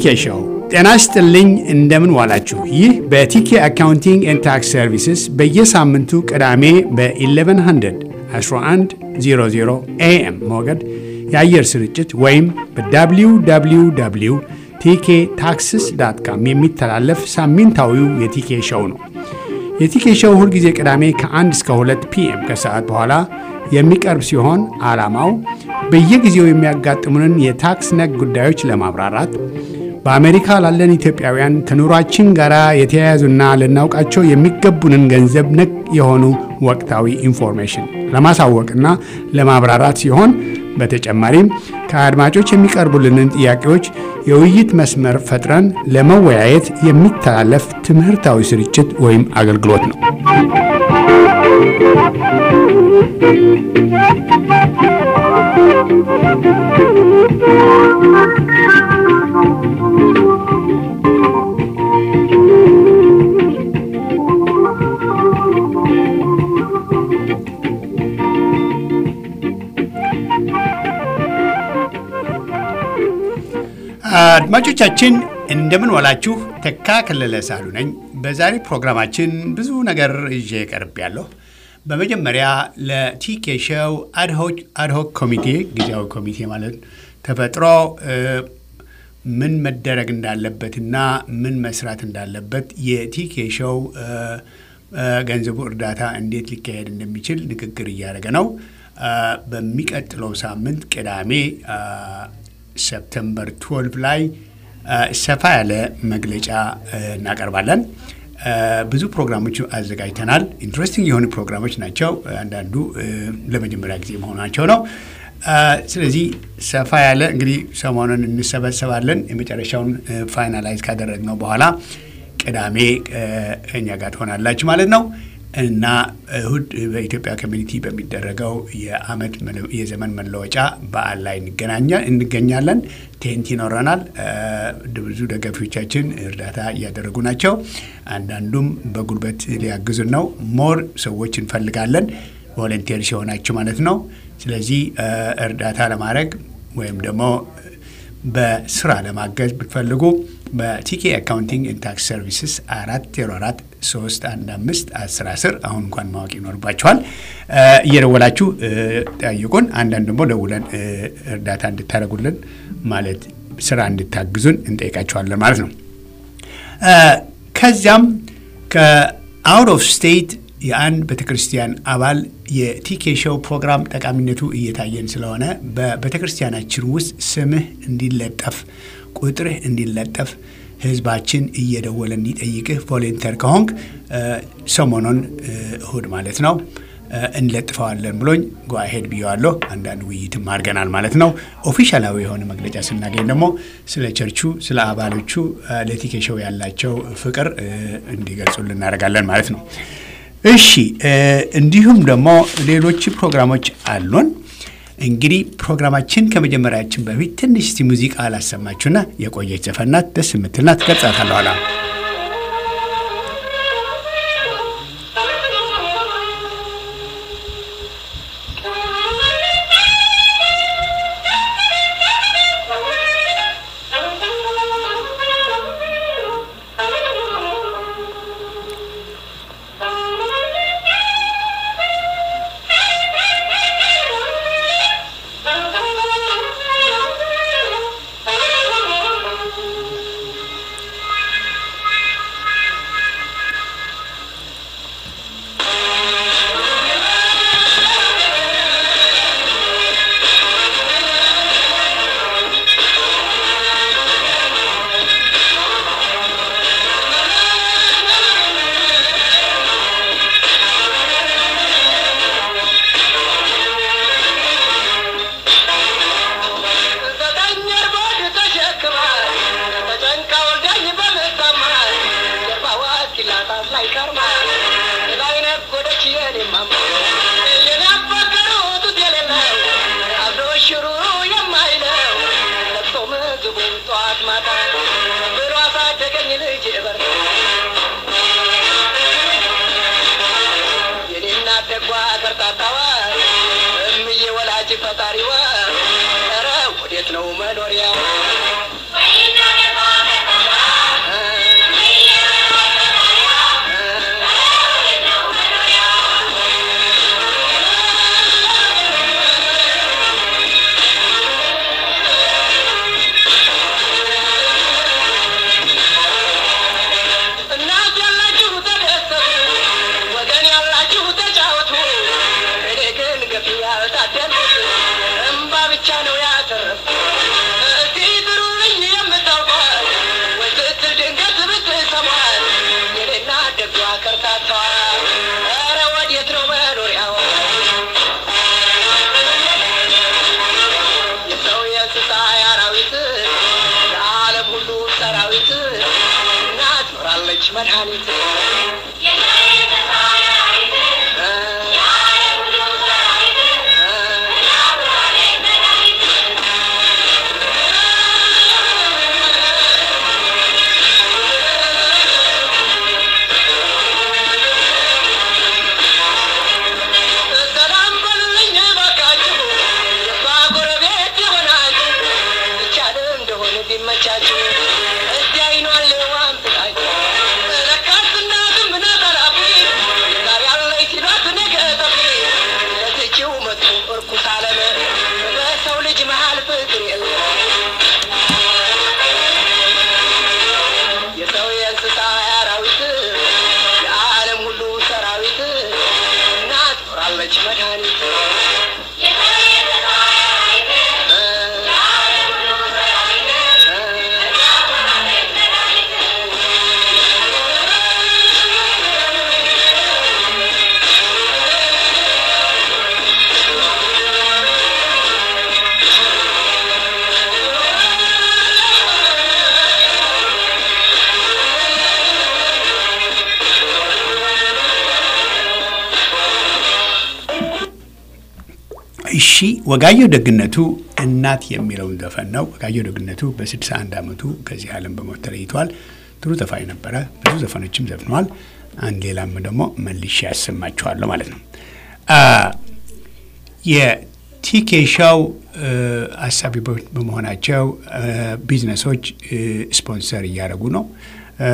ቲኬ ሾው። ጤና ይስጥልኝ፣ እንደምን ዋላችሁ። ይህ በቲኬ አካውንቲንግ ኤንድ ታክስ ሰርቪስስ በየሳምንቱ ቅዳሜ በ1100 1100 ኤኤም ሞገድ የአየር ስርጭት ወይም በwww ቲኬ ታክስስ ዳት ካም የሚተላለፍ ሳምንታዊው የቲኬ ሾው ነው። የቲኬ ሾው ሁልጊዜ ቅዳሜ ከ1 እስከ 2 ፒኤም ከሰዓት በኋላ የሚቀርብ ሲሆን ዓላማው በየጊዜው የሚያጋጥሙንን የታክስ ነክ ጉዳዮች ለማብራራት በአሜሪካ ላለን ኢትዮጵያውያን ከኑሯችን ጋር የተያያዙና ልናውቃቸው የሚገቡንን ገንዘብ ነክ የሆኑ ወቅታዊ ኢንፎርሜሽን ለማሳወቅና ለማብራራት ሲሆን በተጨማሪም ከአድማጮች የሚቀርቡልንን ጥያቄዎች የውይይት መስመር ፈጥረን ለመወያየት የሚተላለፍ ትምህርታዊ ስርጭት ወይም አገልግሎት ነው። አድማጮቻችን እንደምን ዋላችሁ። ተካ ከለለ ሳሉ ነኝ። በዛሬ ፕሮግራማችን ብዙ ነገር ይዤ ቀርብ ያለሁ። በመጀመሪያ ለቲኬ ሾው አድሆክ ኮሚቴ ጊዜያዊ ኮሚቴ ማለት ተፈጥሮ ምን መደረግ እንዳለበትና ምን መስራት እንዳለበት የቲኬ ሾው ገንዘቡ እርዳታ እንዴት ሊካሄድ እንደሚችል ንግግር እያደረገ ነው። በሚቀጥለው ሳምንት ቅዳሜ ሰፕተምበር 12 ላይ ሰፋ ያለ መግለጫ እናቀርባለን። ብዙ ፕሮግራሞች አዘጋጅተናል። ኢንትረስቲንግ የሆኑ ፕሮግራሞች ናቸው። አንዳንዱ ለመጀመሪያ ጊዜ መሆናቸው ነው። ስለዚህ ሰፋ ያለ እንግዲህ ሰሞኑን እንሰበሰባለን። የመጨረሻውን ፋይናላይዝ ካደረግነው በኋላ ቅዳሜ ከኛ ጋር ትሆናላችሁ ማለት ነው እና እሁድ በኢትዮጵያ ኮሚኒቲ በሚደረገው የአመት የዘመን መለወጫ በዓል ላይ እንገኛለን። ቴንት ይኖረናል። ብዙ ደጋፊዎቻችን እርዳታ እያደረጉ ናቸው። አንዳንዱም በጉልበት ሊያግዙን ነው። ሞር ሰዎች እንፈልጋለን፣ ቮለንቴር ሲሆናችሁ ማለት ነው። ስለዚህ እርዳታ ለማድረግ ወይም ደግሞ በስራ ለማገዝ ብትፈልጉ በቲኬ አካውንቲንግ ኤንድ ታክስ ሰርቪስስ አራት ዜሮ አራት ሶስት አንድ አምስት አስር አስር አሁን እንኳን ማወቅ ይኖርባችኋል። እየደወላችሁ ጠይቁን። አንዳንድ ደግሞ ደውለን እርዳታ እንድታደርጉልን ማለት ስራ እንድታግዙን እንጠይቃችኋለን ማለት ነው። ከዚያም ከአውት ኦፍ ስቴት የአንድ ቤተ ክርስቲያን አባል የቲኬ ሾው ፕሮግራም ጠቃሚነቱ እየታየን ስለሆነ በቤተ ክርስቲያናችን ውስጥ ስምህ እንዲለጠፍ ቁጥርህ እንዲለጠፍ ህዝባችን እየደወለ እንዲጠይቅህ ቮሌንተር ከሆንክ ሰሞኑን እሁድ ማለት ነው እንለጥፈዋለን ብሎኝ ጓሄድ ብየዋለሁ። አንዳንድ ውይይትም አድርገናል ማለት ነው። ኦፊሻላዊ የሆነ መግለጫ ስናገኝ ደግሞ ስለ ቸርቹ፣ ስለ አባሎቹ ለቲኬ ሾው ያላቸው ፍቅር እንዲገልጹልን እናደርጋለን ማለት ነው። እሺ እንዲሁም ደግሞ ሌሎች ፕሮግራሞች አሉን። እንግዲህ ፕሮግራማችን ከመጀመሪያችን በፊት ትንሽ እስቲ ሙዚቃ አላሰማችሁና የቆየች ዘፈናት ደስ የምትልና ትቀርጻታለሁ ኋላ ፈጣሪዋ ኧረ ወዴት ነው መኖሪያ? Wait, ሰላም በሉልኝ እባካችሁ የባጎረቤት የሆናችሁ ይቻል እንደሆነ ቢመቻችሁ እስቲ አይኗን ልዋም ስጣችሁ ለካስ እናትም ነጠላፊ ዛሬ ያለች ሲሏት ነገ ጠፊ ለትችው መጡ እርኩስ አለም በሰው ልጅ መሃል ፍቅር የለ የሰው የእንስሳ የአራዊት የዓለም ሁሉ ሰራዊት እናት ኖራለች መድኃኒት እሺ ወጋየሁ ደግነቱ እናት የሚለውን ዘፈን ነው። ወጋየሁ ደግነቱ በ61 ዓመቱ ከዚህ ዓለም በሞት ተለይቷል። ጥሩ ዘፋኝ ነበረ። ብዙ ዘፈኖችም ዘፍነዋል። አንድ ሌላም ደግሞ መልሼ ያሰማችኋለሁ ማለት ነው። አ የቲኬ ሾው አሳቢ በመሆናቸው አ፣ ቢዝነሶች እ፣ ስፖንሰር እያደረጉ ነው። አ፣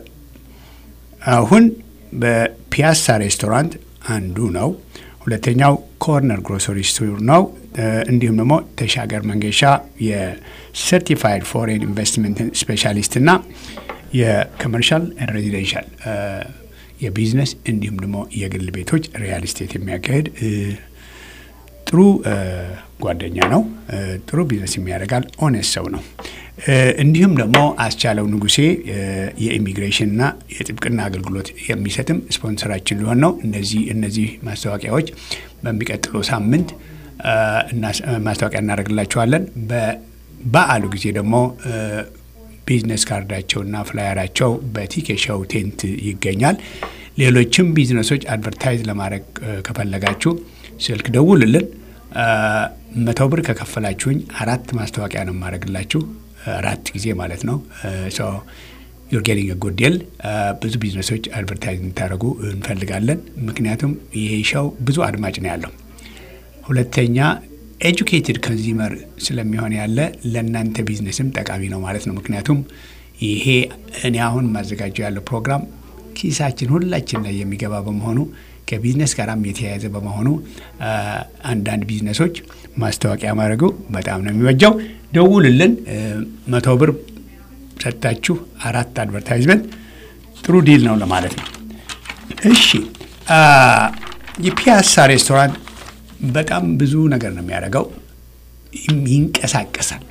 አሁን በፒያሳ ሬስቶራንት አንዱ ነው። ሁለተኛው ኮርነር ግሮሰሪ ስቶር ነው። እ፣ እንዲሁም ደግሞ ተሻገር መንገሻ የሰርቲፋይድ ፎሬን ኢንቨስትመንት ስፔሻሊስት እና የኮመርሻል ሬዚደንሻል የቢዝነስ እንዲሁም ደግሞ የግል ቤቶች ሪያል ስቴት የሚያካሄድ እ፣ ጥሩ እ፣ ጓደኛ ነው። እ፣ ጥሩ ቢዝነስ የሚያደርጋል። ኦኔስት ሰው ነው። እ፣ እንዲሁም ደግሞ አስቻለው ንጉሴ እ፣ የኢሚግሬሽንና የጥብቅና አገልግሎት የሚሰጥም ስፖንሰራችን ሊሆን ነው። እነዚህ እነዚህ ማስታወቂያዎች በሚቀጥለው ሳምንት እ፣ እናስ- እ፣ ማስታወቂያ እናደርግላቸዋለን። በበዓሉ ጊዜ ደግሞ እ፣ ቢዝነስ ካርዳቸውና ፍላየራቸው በቲኬ ሾው ቴንት ይገኛል። ሌሎችም ቢዝነሶች አድቨርታይዝ ለማድረግ እ፣ ከፈለጋችሁ ስልክ ደውልልን። እ፣ መቶ ብር ከከፈላችሁኝ አራት ማስታወቂያ ነው የማደርግላችሁ አራት ጊዜ ማለት ነው። ዩር ጌቲንግ ጉድ ዲል። ብዙ ቢዝነሶች አድቨርታይዝ እንድታደርጉ እንፈልጋለን። ምክንያቱም ይሄ ሾው ብዙ አድማጭ ነው ያለው። ሁለተኛ ኤጁኬትድ ኮንዚመር ስለሚሆን ያለ ለእናንተ ቢዝነስም ጠቃሚ ነው ማለት ነው። ምክንያቱም ይሄ እኔ አሁን ማዘጋጀው ያለው ፕሮግራም ኪሳችን ሁላችን ላይ የሚገባ በመሆኑ ከቢዝነስ ጋራም የተያያዘ በመሆኑ አ፣ አንዳንድ ቢዝነሶች ማስታወቂያ ማድረጉ በጣም ነው የሚበጃው። ደውልልን። እ፣ መቶ ብር ሰጥታችሁ አራት አድቨርታይዝመንት ጥሩ ዲል ነው ለማለት ነው። እሺ አ፣ የፒያሳ ሬስቶራንት በጣም ብዙ ነገር ነው የሚያደርገው። ይም- ይንቀሳቀሳል።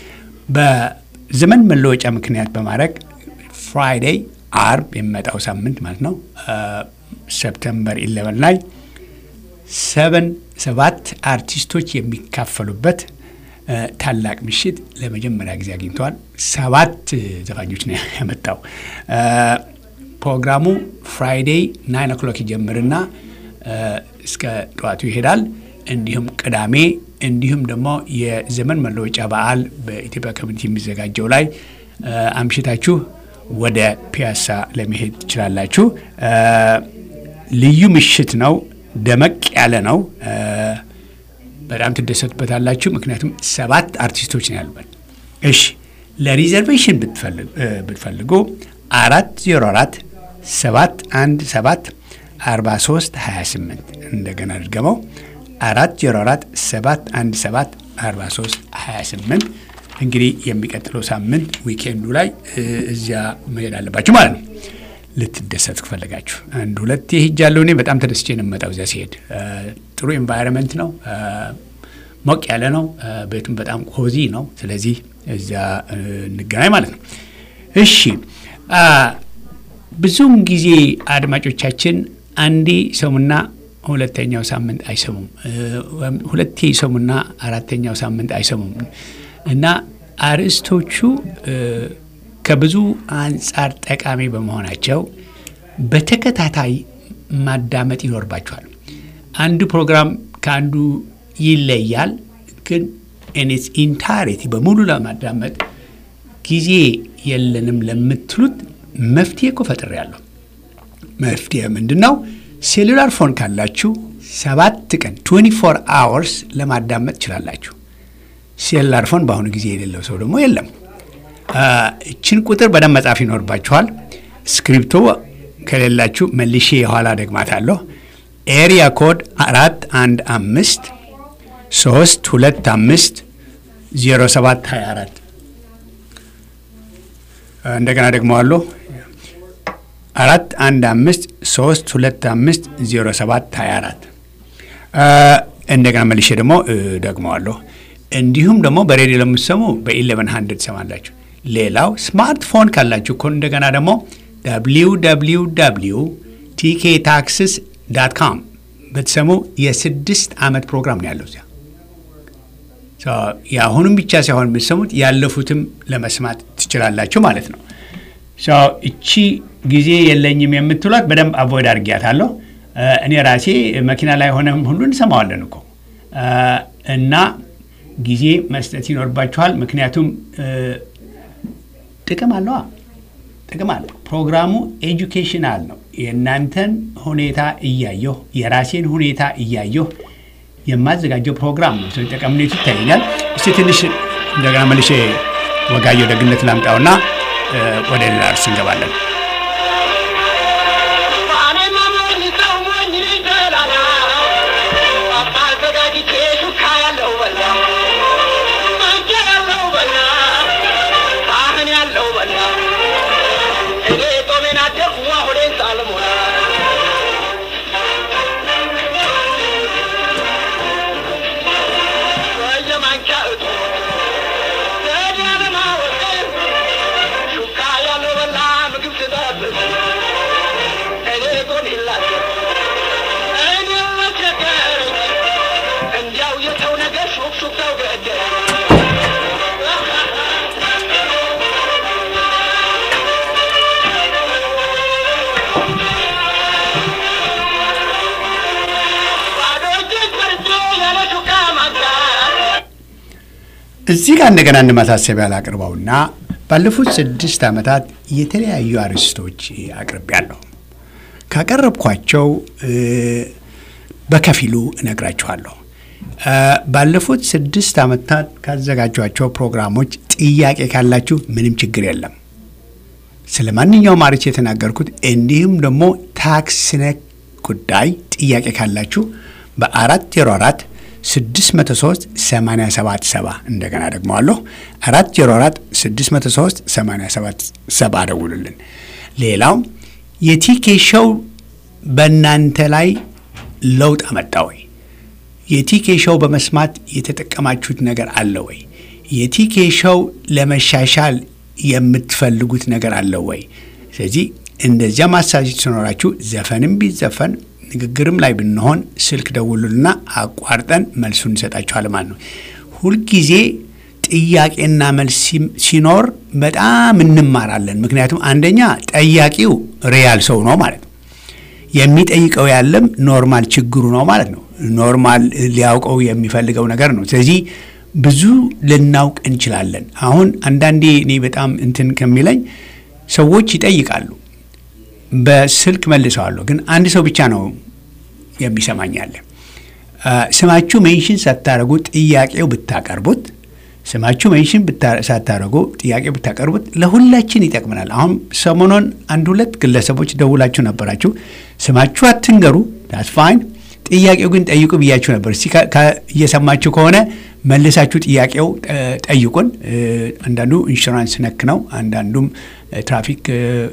በዘመን መለወጫ ምክንያት በማድረግ ፍራይዴይ አርብ የሚመጣው ሳምንት ማለት ነው አ፣ ሰፕተምበር 11 ላይ ሰቨን ሰባት አርቲስቶች የሚካፈሉበት አ፣ ታላቅ ምሽት ለመጀመሪያ ጊዜ አግኝተዋል። ሰባት ዘፋኞች ነው ያመጣው። አ፣ ፕሮግራሙ ፍራይዴይ ናይን ኦክሎክ ይጀምርና አ፣ እስከ ጠዋቱ ይሄዳል። እንዲሁም ቅዳሜ እንዲሁም ደግሞ የዘመን መለወጫ በዓል በኢትዮጵያ ኮሚኒቲ የሚዘጋጀው ላይ አ፣ አምሽታችሁ ወደ ፒያሳ ለመሄድ ትችላላችሁ። አ፣ ልዩ ምሽት ነው። ደመቅ ያለ ነው። አ፣ በጣም ትደሰቱበታላችሁ። ምክንያቱም ሰባት አርቲስቶች ነው ያሉበት። እሺ ለሪዘርቬሽን ብትፈልግ- እ፣ ብትፈልጉ አራት ዜሮ አራት ሰባት አንድ ሰባት አርባ ሶስት ሀያ ስምንት እንደገና ድገመው አራት ዜሮ አራት ሰባት አንድ ሰባት አርባ ሶስት ሀያ ስምንት እንግዲህ የሚቀጥለው ሳምንት ዊኬንዱ ላይ እ፣ እዚያ መሄድ አለባችሁ ማለት ነው። ልትደሰት ከፈለጋችሁ አንድ ሁለት ሄጃለሁ። እኔ በጣም ተደስቼ ነው የምመጣው እዚያ ሲሄድ። እ፣ ጥሩ ኤንቫይሮንመንት ነው። እ፣ ሞቅ ያለ ነው። እ፣ ቤቱም በጣም ኮዚ ነው። ስለዚህ እዚያ እ፣ እንገናኝ ማለት ነው። እሺ አ፣ ብዙውን ጊዜ አድማጮቻችን አንዴ ይሰሙና ሁለተኛው ሳምንት አይሰሙም። እ፣ ወይም ሁለቴ ይሰሙና አራተኛው ሳምንት አይሰሙም እና አርዕስቶቹ እ፣ ከብዙ አንጻር ጠቃሚ በመሆናቸው በተከታታይ ማዳመጥ ይኖርባችኋል። አንዱ ፕሮግራም ከአንዱ ይለያል፣ ግን ኢንስ ኢንታሪቲ በሙሉ ለማዳመጥ ጊዜ የለንም ለምትሉት መፍትሄ እኮ ፈጥሬያለሁ። መፍትሄ ምንድን ነው? ሴሉላር ፎን ካላችሁ ሰባት ቀን 24 አወርስ ለማዳመጥ ትችላላችሁ። ሴሉላር ፎን በአሁኑ ጊዜ የሌለው ሰው ደግሞ የለም። እችን ቁጥር በደንብ መጻፍ ይኖርባችኋል። ስክሪፕቶ ከሌላችሁ መልሼ የኋላ ደግማታለሁ። ኤሪያ ኮድ አራት አንድ አምስት ሶስት ሁለት አምስት ዜሮ ሰባት ሀያ አራት እንደገና ደግመዋለሁ። አራት አንድ አምስት ሶስት ሁለት አምስት ዜሮ ሰባት ሀያ አራት እንደገና መልሼ ደግሞ ደግመዋለሁ። እንዲሁም ደግሞ በሬዲዮ ለምትሰሙ በኢሌቨን ሀንድርድ ትሰማላችሁ። ሌላው ስማርትፎን ካላችሁ እኮ እንደገና ደግሞ ደብሊው ደብሊው ደብሊው ቲኬ ታክስስ ዳት ካም ብትሰሙ የስድስት ዓመት ፕሮግራም ነው ያለው እዚያ። የአሁኑም ብቻ ሳይሆን የምትሰሙት ያለፉትም ለመስማት ትችላላችሁ ማለት ነው። እቺ ጊዜ የለኝም የምትሏት በደንብ አቮይድ አድርጊያታለሁ። እኔ ራሴ መኪና ላይ ሆነም ሁሉ እንሰማዋለን እኮ እና ጊዜ መስጠት ይኖርባችኋል። ምክንያቱም ጥቅም አለዋ ጥቅም አለ። ፕሮግራሙ ኤጁኬሽናል ነው። የእናንተን ሁኔታ እያየሁ የራሴን ሁኔታ እያየሁ የማዘጋጀው ፕሮግራም ነው። ስለዚህ ጠቀምነቱ ይታየኛል። እስቲ ትንሽ እንደገና መልሼ ወጋየሁ ደግነት ላምጣውና ወደ ሌላ እርስ እንገባለን። እዚህ ጋር እንደገና አንድ ማሳሰቢያ ላቅርበውና ባለፉት ስድስት ዓመታት የተለያዩ አርዕስቶች አቅርቤያለሁ። ካቀረብኳቸው በከፊሉ እነግራችኋለሁ። ባለፉት ስድስት ዓመታት ካዘጋጇቸው ፕሮግራሞች ጥያቄ ካላችሁ ምንም ችግር የለም። ስለ ማንኛውም አርዕስት የተናገርኩት እንዲሁም ደግሞ ታክስ ነክ ጉዳይ ጥያቄ ካላችሁ በአራት ዜሮ አራት 603 877 እንደገና ደግመዋለሁ 404 603 877 ደውሉልን። ሌላው የቲኬ ሾው በእናንተ ላይ ለውጥ አመጣ ወይ? የቲኬ ሾው በመስማት የተጠቀማችሁት ነገር አለ ወይ? የቲኬ ሾው ለመሻሻል የምትፈልጉት ነገር አለ ወይ? ስለዚህ እንደዚያ ማሳጅ ሲኖራችሁ ዘፈንም ቢዘፈን ንግግርም ላይ ብንሆን ስልክ ደውሉልና አቋርጠን መልሱን እንሰጣችኋል ማለት ነው። ሁልጊዜ ጥያቄና መልስ ሲኖር በጣም እንማራለን። ምክንያቱም አንደኛ ጠያቂው ሪያል ሰው ነው ማለት ነው። የሚጠይቀው ያለም ኖርማል ችግሩ ነው ማለት ነው። ኖርማል ሊያውቀው የሚፈልገው ነገር ነው። ስለዚህ ብዙ ልናውቅ እንችላለን። አሁን አንዳንዴ እኔ በጣም እንትን ከሚለኝ ሰዎች ይጠይቃሉ በስልክ መልሰዋለሁ፣ ግን አንድ ሰው ብቻ ነው የሚሰማኛለ። ስማችሁ ሜንሽን ሳታደርጉ ጥያቄው ብታቀርቡት ስማችሁ ሜንሽን ሳታደርጉ ጥያቄ ብታቀርቡት ለሁላችን ይጠቅመናል። አሁን ሰሞኑን አንድ ሁለት ግለሰቦች ደውላችሁ ነበራችሁ። ስማችሁ አትንገሩ፣ ዳት ፋይን፣ ጥያቄው ግን ጠይቁ ብያችሁ ነበር። እስቲ እየሰማችሁ ከሆነ መልሳችሁ ጥያቄው ጠይቁን። አንዳንዱ ኢንሹራንስ ነክ ነው፣ አንዳንዱም ትራፊክ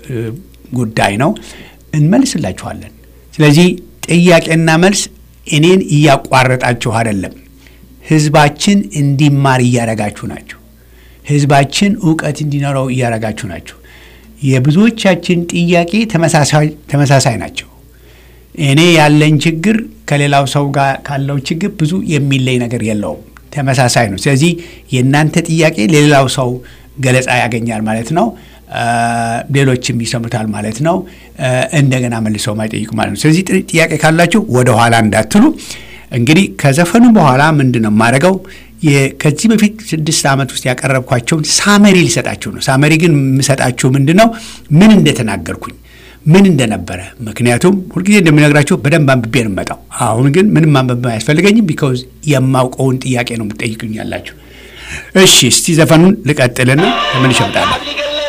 ጉዳይ ነው። እንመልስላችኋለን። ስለዚህ ጥያቄና መልስ እኔን እያቋረጣችሁ አይደለም፣ ህዝባችን እንዲማር እያረጋችሁ ናችሁ። ህዝባችን እውቀት እንዲኖረው እያረጋችሁ ናችሁ። የብዙዎቻችን ጥያቄ ተመሳሳይ ናቸው። እኔ ያለኝ ችግር ከሌላው ሰው ጋር ካለው ችግር ብዙ የሚለይ ነገር የለውም፣ ተመሳሳይ ነው። ስለዚህ የእናንተ ጥያቄ ለሌላው ሰው ገለጻ ያገኛል ማለት ነው። ሌሎችም ይሰሙታል ማለት ነው። እንደገና መልሰው ማይጠይቁ ማለት ነው። ስለዚህ ጥያቄ ካላችሁ ወደ ኋላ እንዳትሉ። እንግዲህ ከዘፈኑ በኋላ ምንድን ነው የማደርገው? ከዚህ በፊት ስድስት ዓመት ውስጥ ያቀረብኳቸውን ሳመሪ ሊሰጣችሁ ነው። ሳመሪ ግን የምሰጣችሁ ምንድን ነው ምን እንደተናገርኩኝ ምን እንደነበረ። ምክንያቱም ሁልጊዜ እንደሚነግራችሁ በደንብ አንብቤ ነው የምመጣው። አሁን ግን ምንም ማንበብ አያስፈልገኝም። ቢካውዝ የማውቀውን ጥያቄ ነው የምትጠይቁኝ ያላችሁ። እሺ እስቲ ዘፈኑን ልቀጥልና ተመልሼ እመጣለሁ።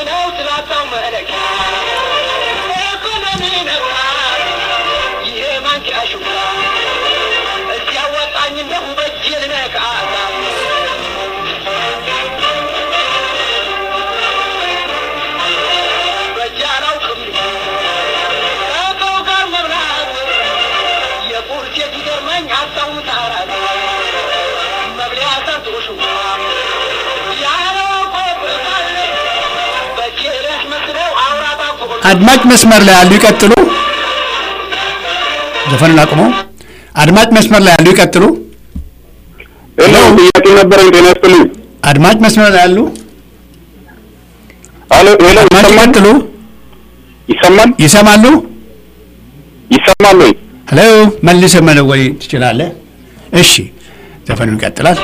አድማጭ መስመር ላይ ያሉ ይቀጥሉ። ዘፈኑን አቁመው። አድማጭ መስመር ላይ ያሉ ይቀጥሉ። ሄሎ፣ ጥያቄ ነበረኝ። ጤና ይስጥልኝ። አድማጭ መስመር ላይ ያሉ ሄሎ፣ ሄሎ፣ አድማጭ ይሰማል? ይቀጥሉ። ይሰማል? ይሰማሉ? ይሰማል ወይ? ሄሎ፣ መልሰህ መደወል ትችላለህ። እሺ፣ ዘፈኑን ይቀጥላል።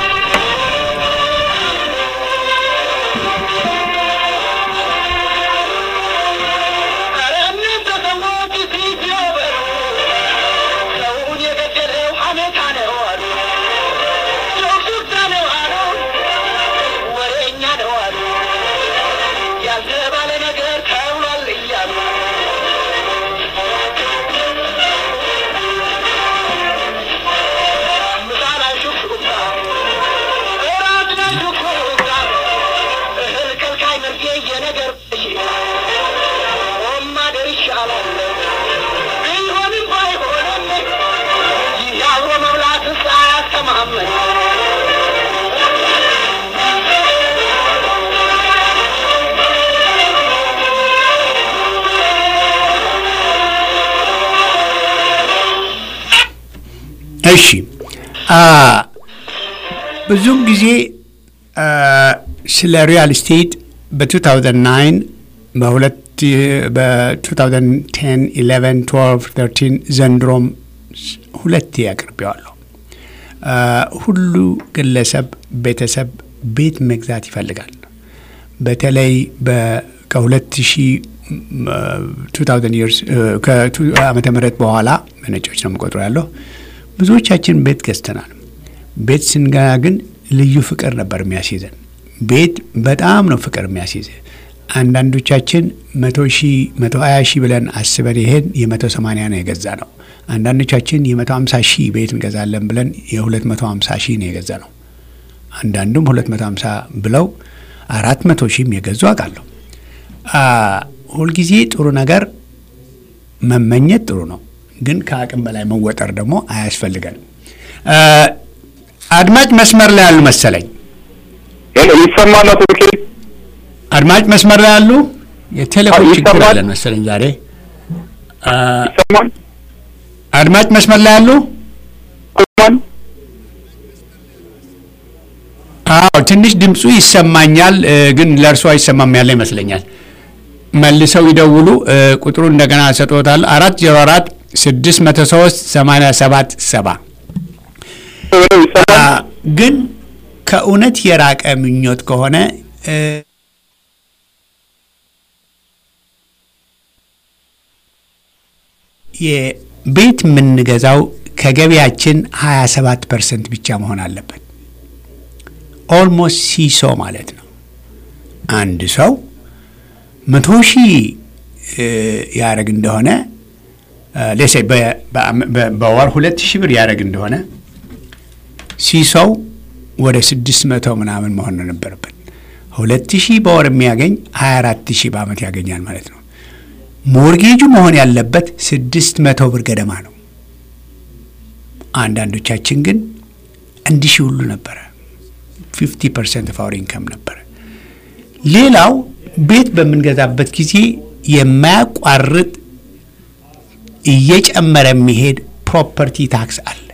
ያልተባለ ነገር ተብሏል እያሉ እሺ አ ብዙም ጊዜ አ፣ ስለ ሪያል ስቴት በ2009 በሁለት በ2010 11 12 13 ዘንድሮም ስ- ሁለቴ አቅርቤዋለሁ። አ፣ ሁሉ ግለሰብ ቤተሰብ ቤት መግዛት ይፈልጋል። በተለይ በ- ከ2000 2000 years ከዓመተ ምህረት በኋላ በነጮች ነው የምቆጥረው ያለው ብዙዎቻችን ቤት ገዝተናል። ቤት ስንገና ግን ልዩ ፍቅር ነበር የሚያስይዘን። ቤት በጣም ነው ፍቅር የሚያስይዝ። አንዳንዶቻችን መቶ ሺህ መቶ ሀያ ሺህ ብለን አስበን ይሄን የመቶ ሰማንያ ነው የገዛ ነው። አንዳንዶቻችን የመቶ ሀምሳ ሺህ ቤት እንገዛለን ብለን የሁለት መቶ ሀምሳ ሺህ ነው የገዛ ነው። አንዳንዱም ሁለት መቶ ሀምሳ ብለው አራት መቶ ሺህም የገዙ አውቃለሁ። አ፣ ሁልጊዜ ጥሩ ነገር መመኘት ጥሩ ነው፣ ግን ከአቅም በላይ መወጠር ደግሞ አያስፈልገን። አ፣ አድማጭ መስመር ላይ ያሉ መሰለኝ። ሄሎ፣ ይሰማል? አቶ ብኬ አድማጭ መስመር ላይ ያሉ የቴሌፎን አዎ፣ ችግር ይሰማል? አለን መሰለኝ ዛሬ። አ፣ ይሰማል? አድማጭ መስመር ላይ ያሉ ይሰማል? አዎ ትንሽ ድምፁ ይሰማኛል እ፣ ግን ለእርሱ አይሰማም ያለ ይመስለኛል። መልሰው ይደውሉ። እ፣ ቁጥሩ እንደገና ሰጥቶታል። አራት ዜሮ አራት ስድስት መቶ ሶስት ሰማንያ ሰባት ሰባ ሄሎ፣ ይሰማል? ግን ከእውነት የራቀ ምኞት ከሆነ እ፣ የቤት የምንገዛው ከገቢያችን 27 ፐርሰንት ብቻ መሆን አለበት። ኦልሞስት ሲሶ ማለት ነው። አንድ ሰው መቶ ሺህ ያደረግ እንደሆነ ሌሴ በወር ሁለት ሺህ ብር ያደረግ እንደሆነ ሲሶው ወደ ስድስት መቶ ምናምን መሆን ነው ነበረበት። ሁለት ሺህ በወር የሚያገኝ ሀያ አራት ሺህ በአመት ያገኛል ማለት ነው። ሞርጌጁ መሆን ያለበት ስድስት መቶ ብር ገደማ ነው። አንዳንዶቻችን ግን አንድ ሺህ ሁሉ ነበረ። ፊፍቲ ፐርሰንት ኦፍ አወር ኢንከም ነበረ። ሌላው ቤት በምንገዛበት ጊዜ የማያቋርጥ እየጨመረ የሚሄድ ፕሮፐርቲ ታክስ አለ።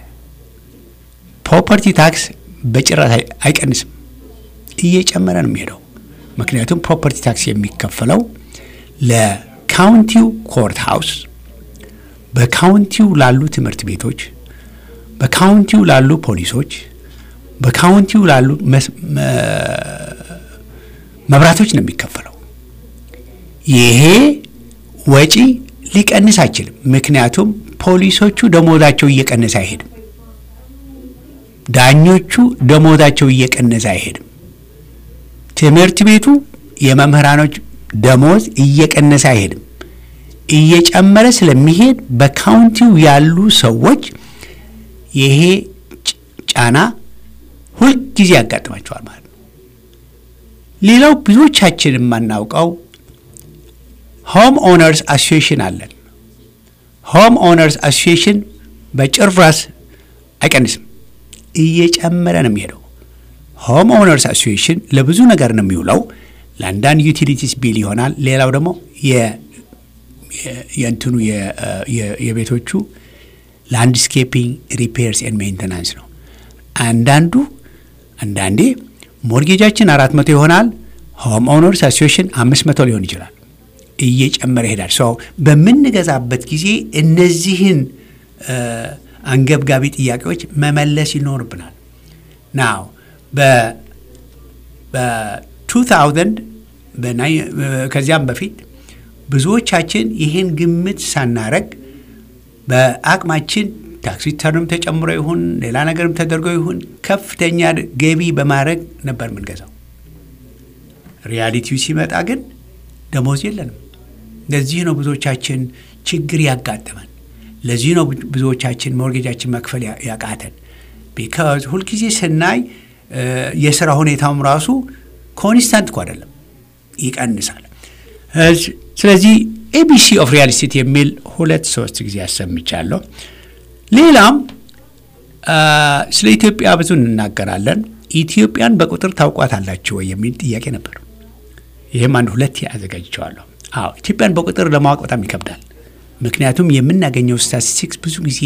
ፕሮፐርቲ ታክስ በጭራሽ አይ- አይቀንስም፣ እየጨመረ ነው የሚሄደው። ምክንያቱም ፕሮፐርቲ ታክስ የሚከፈለው ለካውንቲው ኮርት ሃውስ፣ በካውንቲው ላሉ ትምህርት ቤቶች፣ በካውንቲው ላሉ ፖሊሶች፣ በካውንቲው ላሉ መብራቶች ነው የሚከፈለው። ይሄ ወጪ ሊቀንስ አይችልም። ምክንያቱም ፖሊሶቹ ደሞዛቸው እየቀነሰ አይሄድም። ዳኞቹ ደሞዛቸው እየቀነሰ አይሄድም። ትምህርት ቤቱ የመምህራኖች ደሞዝ እየቀነሰ አይሄድም። እየጨመረ ስለሚሄድ በካውንቲው ያሉ ሰዎች ይሄ ጫና ሁልጊዜ ያጋጥማቸዋል ማለት ነው። ሌላው ብዙዎቻችን የማናውቀው ሆም ኦነርስ አሶሲዬሽን አለን። ሆም ኦነርስ አሶሲዬሽን በጭራሽ አይቀንስም፣ እየጨመረ ነው የሚሄደው። ሆም ኦነርስ አሶሲዬሽን ለብዙ ነገር ነው የሚውለው። ለአንዳንድ ዩቲሊቲስ ቢል ይሆናል። ሌላው ደግሞ የእንትኑ የቤቶቹ ላንድስኬፒንግ ሪፔርስ ኤንድ ሜንቴናንስ ነው። አንዳንዱ አንዳንዴ ሞርጌጃችን አራት መቶ ይሆናል። ሆም ኦነርስ አሶሲዬሽን አምስት መቶ ሊሆን ይችላል። እየጨመረ ይሄዳል። ሰው በምንገዛበት ጊዜ እነዚህን አንገብጋቢ ጥያቄዎች መመለስ ይኖርብናል። ናው በ2000 ከዚያም በፊት ብዙዎቻችን ይህን ግምት ሳናረግ በአቅማችን ታክስ ሪተርንም ተጨምሮ ይሁን ሌላ ነገርም ተደርጎ ይሁን ከፍተኛ ገቢ በማድረግ ነበር የምንገዛው። ሪያሊቲው ሲመጣ ግን ደሞዝ የለንም። ለዚህ ነው ብዙዎቻችን ችግር ያጋጠመን። ለዚህ ነው ብዙዎቻችን ሞርጌጃችን መክፈል ያቃተን። ቢካዝ ሁልጊዜ ስናይ የስራ ሁኔታውም ራሱ ኮንስታንት እኮ አይደለም፣ ይቀንሳል። ስለዚህ ኤቢሲ ኦፍ ሪያል ስቴት የሚል ሁለት ሶስት ጊዜ ያሰምቻለሁ። ሌላም ስለ ኢትዮጵያ ብዙ እንናገራለን። ኢትዮጵያን በቁጥር ታውቋታላችሁ ወይ የሚል ጥያቄ ነበር። ይህም አንድ ሁለት አዘጋጅቸዋለሁ። አዎ ኢትዮጵያን በቁጥር ለማወቅ በጣም ይከብዳል። ምክንያቱም የምናገኘው ስታቲስቲክስ ብዙ ጊዜ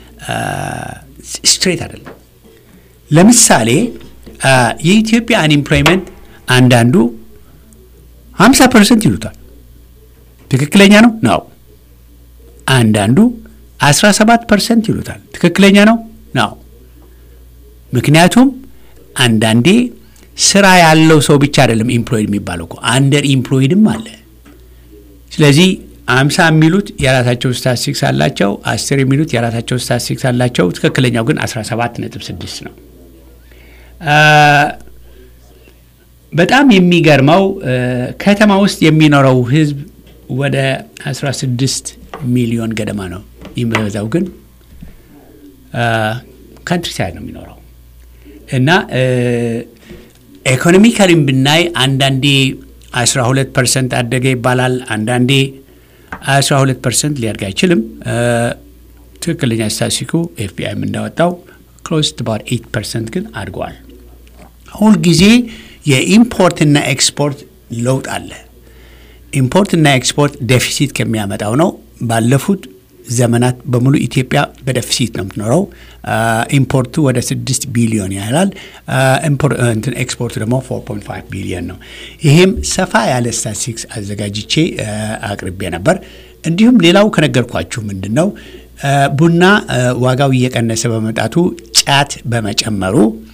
ስትሬት አይደለም። ለምሳሌ የኢትዮጵያ አንኤምፕሎይመንት አንዳንዱ 50 ፐርሰንት ይሉታል። ትክክለኛ ነው ነው። አንዳንዱ 17 ፐርሰንት ይሉታል። ትክክለኛ ነው ነው። ምክንያቱም አንዳንዴ ስራ ያለው ሰው ብቻ አይደለም ኢምፕሎይድ የሚባለው እኮ አንደር ኢምፕሎይድም አለ። ስለዚህ አምሳ የሚሉት የራሳቸው ስታቲስቲክስ አላቸው። አስር የሚሉት የራሳቸው ስታቲስቲክስ አላቸው። ትክክለኛው ግን 17 ነጥብ 6 ነው። በጣም የሚገርመው ከተማ ውስጥ የሚኖረው ህዝብ ወደ 16 ሚሊዮን ገደማ ነው። የሚበዛው ግን ካንትሪ ሳይድ ነው የሚኖረው እና ኢኮኖሚካሊም ብናይ አንዳንዴ 12 ፐርሰንት አደገ ይባላል። አንዳንዴ 12 ፐርሰንት ሊያድግ አይችልም። ትክክለኛ ስታሲኩ ኤፍቢአይም እንዳወጣው ክሎስ ባር 8 ፐርሰንት ግን አድገዋል። ሁልጊዜ የኢምፖርትና ኤክስፖርት ለውጥ አለ። ኢምፖርትና ኤክስፖርት ዴፊሲት ከሚያመጣው ነው። ባለፉት ዘመናት በሙሉ ኢትዮጵያ በደፊሲት ነው የምትኖረው። ኢምፖርቱ ወደ 6 ቢሊዮን ያህላል። ኤክስፖርቱ ደግሞ 4.5 ቢሊዮን ነው። ይሄም ሰፋ ያለ ስታቲስቲክስ አዘጋጅቼ አቅርቤ ነበር። እንዲሁም ሌላው ከነገርኳችሁ ምንድን ነው ቡና ዋጋው እየቀነሰ በመምጣቱ ጫት በመጨመሩ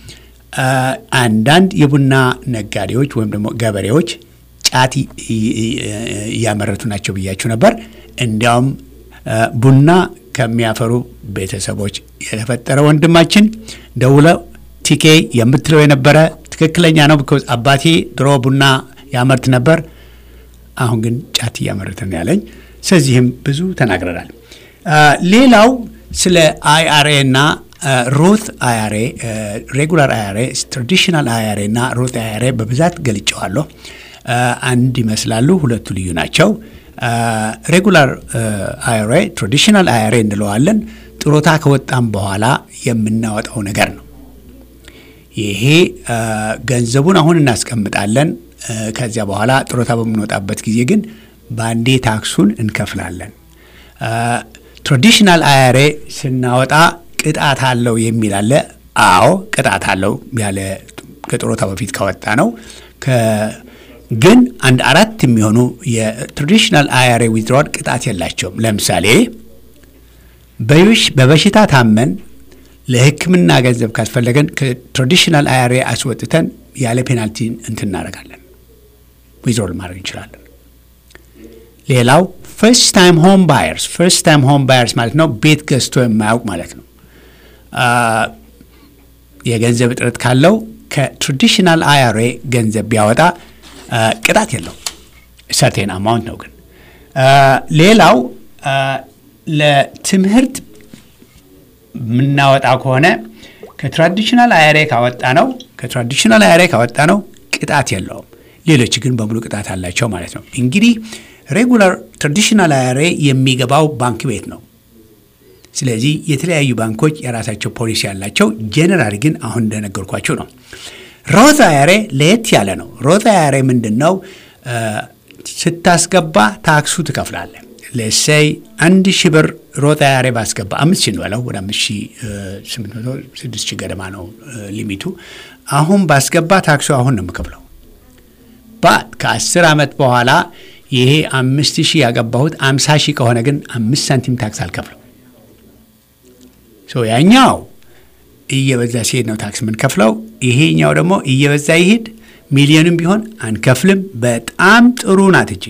አንዳንድ የቡና ነጋዴዎች ወይም ደግሞ ገበሬዎች ጫት እያመረቱ ናቸው ብያችሁ ነበር። እንዲያውም ቡና ከሚያፈሩ ቤተሰቦች የተፈጠረ ወንድማችን ደውለው ቲኬ የምትለው የነበረ ትክክለኛ ነው። ቢኮዝ አባቴ ድሮ ቡና ያመርት ነበር፣ አሁን ግን ጫት እያመረተ ነው ያለኝ። ስለዚህም ብዙ ተናግረናል። ሌላው ስለ አይአርኤ እና ሮት አይአርኤ፣ ሬጉላር አይአርኤ፣ ትራዲሽናል አይአርኤ እና ሮት አይአርኤ በብዛት ገልጨዋለሁ። አንድ ይመስላሉ፣ ሁለቱ ልዩ ናቸው። ሬጉላር አይአርኤ ትራዲሽናል አይአርኤ እንለዋለን። ጥሮታ ከወጣም በኋላ የምናወጣው ነገር ነው። ይሄ ገንዘቡን አሁን እናስቀምጣለን። ከዚያ በኋላ ጥሮታ በምንወጣበት ጊዜ ግን በአንዴ ታክሱን እንከፍላለን። ትራዲሽናል አይአርኤ ስናወጣ ቅጣት አለው የሚል አለ። አዎ ቅጣት አለው ያለ ከጥሮታ በፊት ካወጣ ነው ግን አንድ አራት የሚሆኑ የትራዲሽናል አይአርኤ ዊዝድሮዋል ቅጣት የላቸውም። ለምሳሌ በበሽታ ታመን ለሕክምና ገንዘብ ካስፈለገን ከትራዲሽናል አይአርኤ አስወጥተን ያለ ፔናልቲ እንትን እናደርጋለን፣ ዊዝድሮል ማድረግ እንችላለን። ሌላው ፈርስት ታይም ሆም ባየርስ ፈርስት ታይም ሆም ባየርስ ማለት ነው ቤት ገዝቶ የማያውቅ ማለት ነው። የገንዘብ እጥረት ካለው ከትራዲሽናል አይአርኤ ገንዘብ ቢያወጣ ቅጣት የለው ሰርቴን አማውንት ነው ግን ሌላው ለትምህርት የምናወጣ ከሆነ ከትራዲሽናል አይአርኤ ካወጣ ነው ከትራዲሽናል አይአርኤ ካወጣ ነው ቅጣት የለውም። ሌሎች ግን በሙሉ ቅጣት አላቸው ማለት ነው። እንግዲህ ሬጉላር ትራዲሽናል አይአርኤ የሚገባው ባንክ ቤት ነው። ስለዚህ የተለያዩ ባንኮች የራሳቸው ፖሊሲ ያላቸው፣ ጄኔራል ግን አሁን እንደነገርኳቸው ነው። ሮዝ አይአርኤ ለየት ያለ ነው። ሮዝ አይአርኤ ምንድን ነው? ስታስገባ ታክሱ ትከፍላለህ። ለሰይ አንድ ሺህ ብር ሮዝ አይአርኤ ባስገባ አምስት ሺህ እንበለው ወደ አምስት ሺህ ስምንት መቶ ስድስት ሺህ ገደማ ነው ሊሚቱ። አሁን ባስገባ ታክሱ አሁን ነው የምከፍለው። ባት ከአስር ዓመት በኋላ ይሄ አምስት ሺህ ያገባሁት አምሳ ሺህ ከሆነ ግን አምስት ሳንቲም ታክስ አልከፍለው። ያኛው እየበዛ ሲሄድ ነው ታክስ የምንከፍለው። ይሄኛው ደግሞ እየበዛ ይሄድ ሚሊዮንም ቢሆን አንከፍልም። በጣም ጥሩ ናት እጂ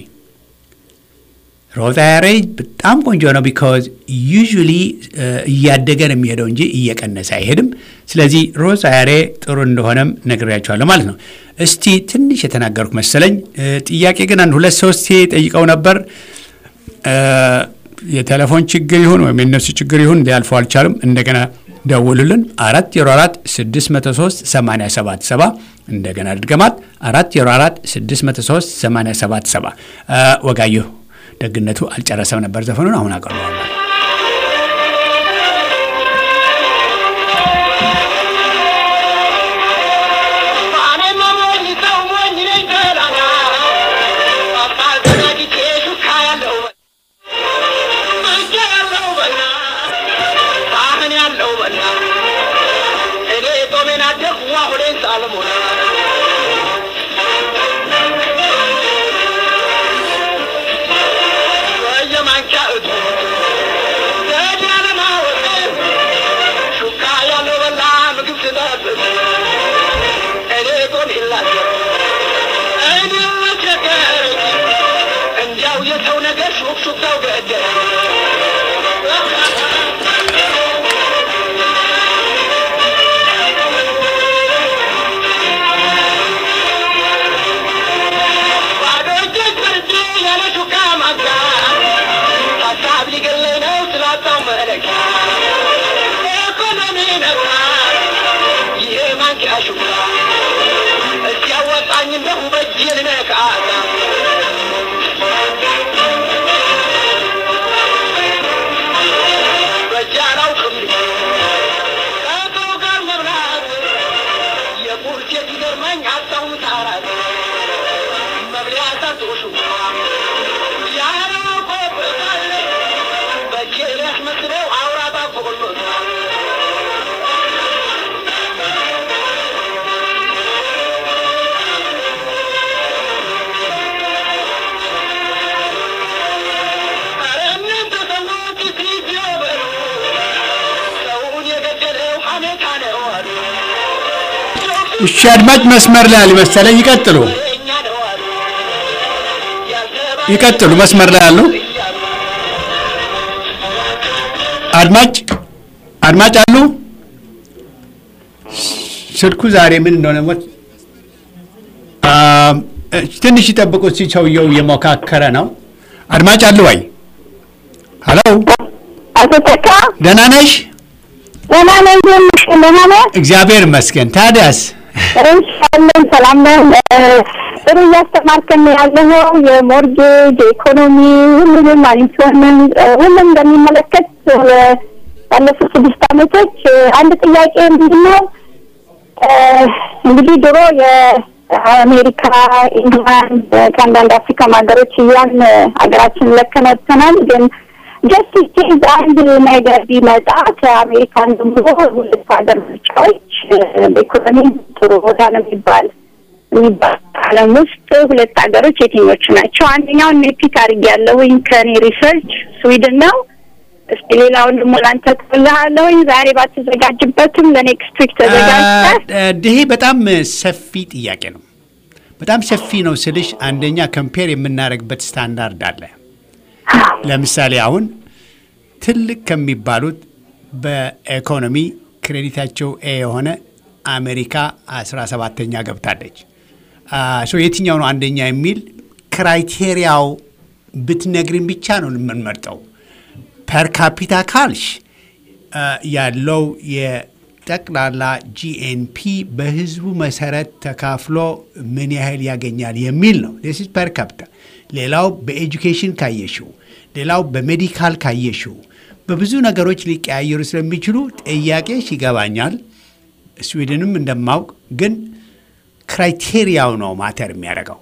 ሮዝ አይአርኤ በጣም ቆንጆ ነው። ቢካዝ ዩዥሊ እያደገ ነው የሚሄደው እንጂ እየቀነሰ አይሄድም። ስለዚህ ሮዝ አይአርኤ ጥሩ እንደሆነም ነግሬያቸዋለሁ ማለት ነው። እስቲ ትንሽ የተናገርኩ መሰለኝ። ጥያቄ ግን አንድ ሁለት ሶስት ጠይቀው ነበር። የቴሌፎን ችግር ይሁን ወይም የነሱ ችግር ይሁን ሊያልፈው አልቻሉም። እንደገና ደውሉልን። አራት ዜሮ አራት ስድስት መቶ ሶስት ሰማንያ ሰባት ሰባ እንደገና ድገማት አራት ዜሮ አራት ስድስት መቶ ሶስት ሰማንያ ሰባት ሰባ ወጋየሁ ደግነቱ አልጨረሰም ነበር ዘፈኑን አሁን አቀርበዋለሁ። እሺ አድማጭ መስመር ላይ አልመሰለኝ። ይቀጥሉ ይቀጥሉ። መስመር ላይ አሉ አድማጭ አድማጭ አሉ። ስልኩ ዛሬ ምን እንደሆነ ሞት ትንሽ ይጠብቁ። እስኪ ሰውየው እየሞካከረ ነው። አድማጭ አሉ ወይ? ሀሎ አቶ ተካ ደህና ነሽ? ደህና ነኝ። ደምሽ ደህና ነህ? እግዚአብሔር ይመስገን። ታዲያስ እንሻለን ሰላም ነን። ጥሩ እያስተማርከን ያለኸው የሞርጌጅ የኢኮኖሚ ሁሉንም ኢንሹራንስ ሁሉም በሚመለከት ባለፉት ስድስት ዓመቶች አንድ ጥያቄ ምንድን ነው እንግዲህ ድሮ የአሜሪካ፣ ኢንግላንድ ከአንዳንድ አፍሪካ ሀገሮች እያን ሀገራችን ለከነተናል ግን ጀስቲስ ኬዝ አንድ ነገር ቢመጣ ከአሜሪካን ጀምሮ ሁለት ሀገር ምርጫዎች በኢኮኖሚ ጥሩ ቦታ ነው የሚባል የሚባል ዓለም ውስጥ ሁለት ሀገሮች የትኞቹ ናቸው? አንደኛውን ፒክ አድርጌያለሁኝ ከኔ ሪሰርች ስዊድን ነው። እስቲ ሌላውን ደግሞ ላንተ ትልሃለሁኝ። ዛሬ ባትዘጋጅበትም ለኔክስት ዊክ ተዘጋጅተህ ይሄ በጣም ሰፊ ጥያቄ ነው። በጣም ሰፊ ነው ስልሽ፣ አንደኛ ከምፔር የምናደርግበት ስታንዳርድ አለ። ለምሳሌ አሁን ትልቅ ከሚባሉት በኢኮኖሚ ክሬዲታቸው ኤ የሆነ አሜሪካ አስራ ሰባተኛ ገብታለች። ሶ የትኛው ነው አንደኛ የሚል ክራይቴሪያው ብትነግሪን ብቻ ነው የምንመርጠው። ፐር ካፒታ ካልሽ ያለው የጠቅላላ ጂኤንፒ በህዝቡ መሰረት ተካፍሎ ምን ያህል ያገኛል የሚል ነው። ስ ፐር ካፒታ። ሌላው በኤጁኬሽን ካየሽው፣ ሌላው በሜዲካል ካየሽው፣ በብዙ ነገሮች ሊቀያየሩ ስለሚችሉ ጥያቄሽ ይገባኛል። ስዊድንም እንደማውቅ ግን ክራይቴሪያው ነው ማተር የሚያደርገው።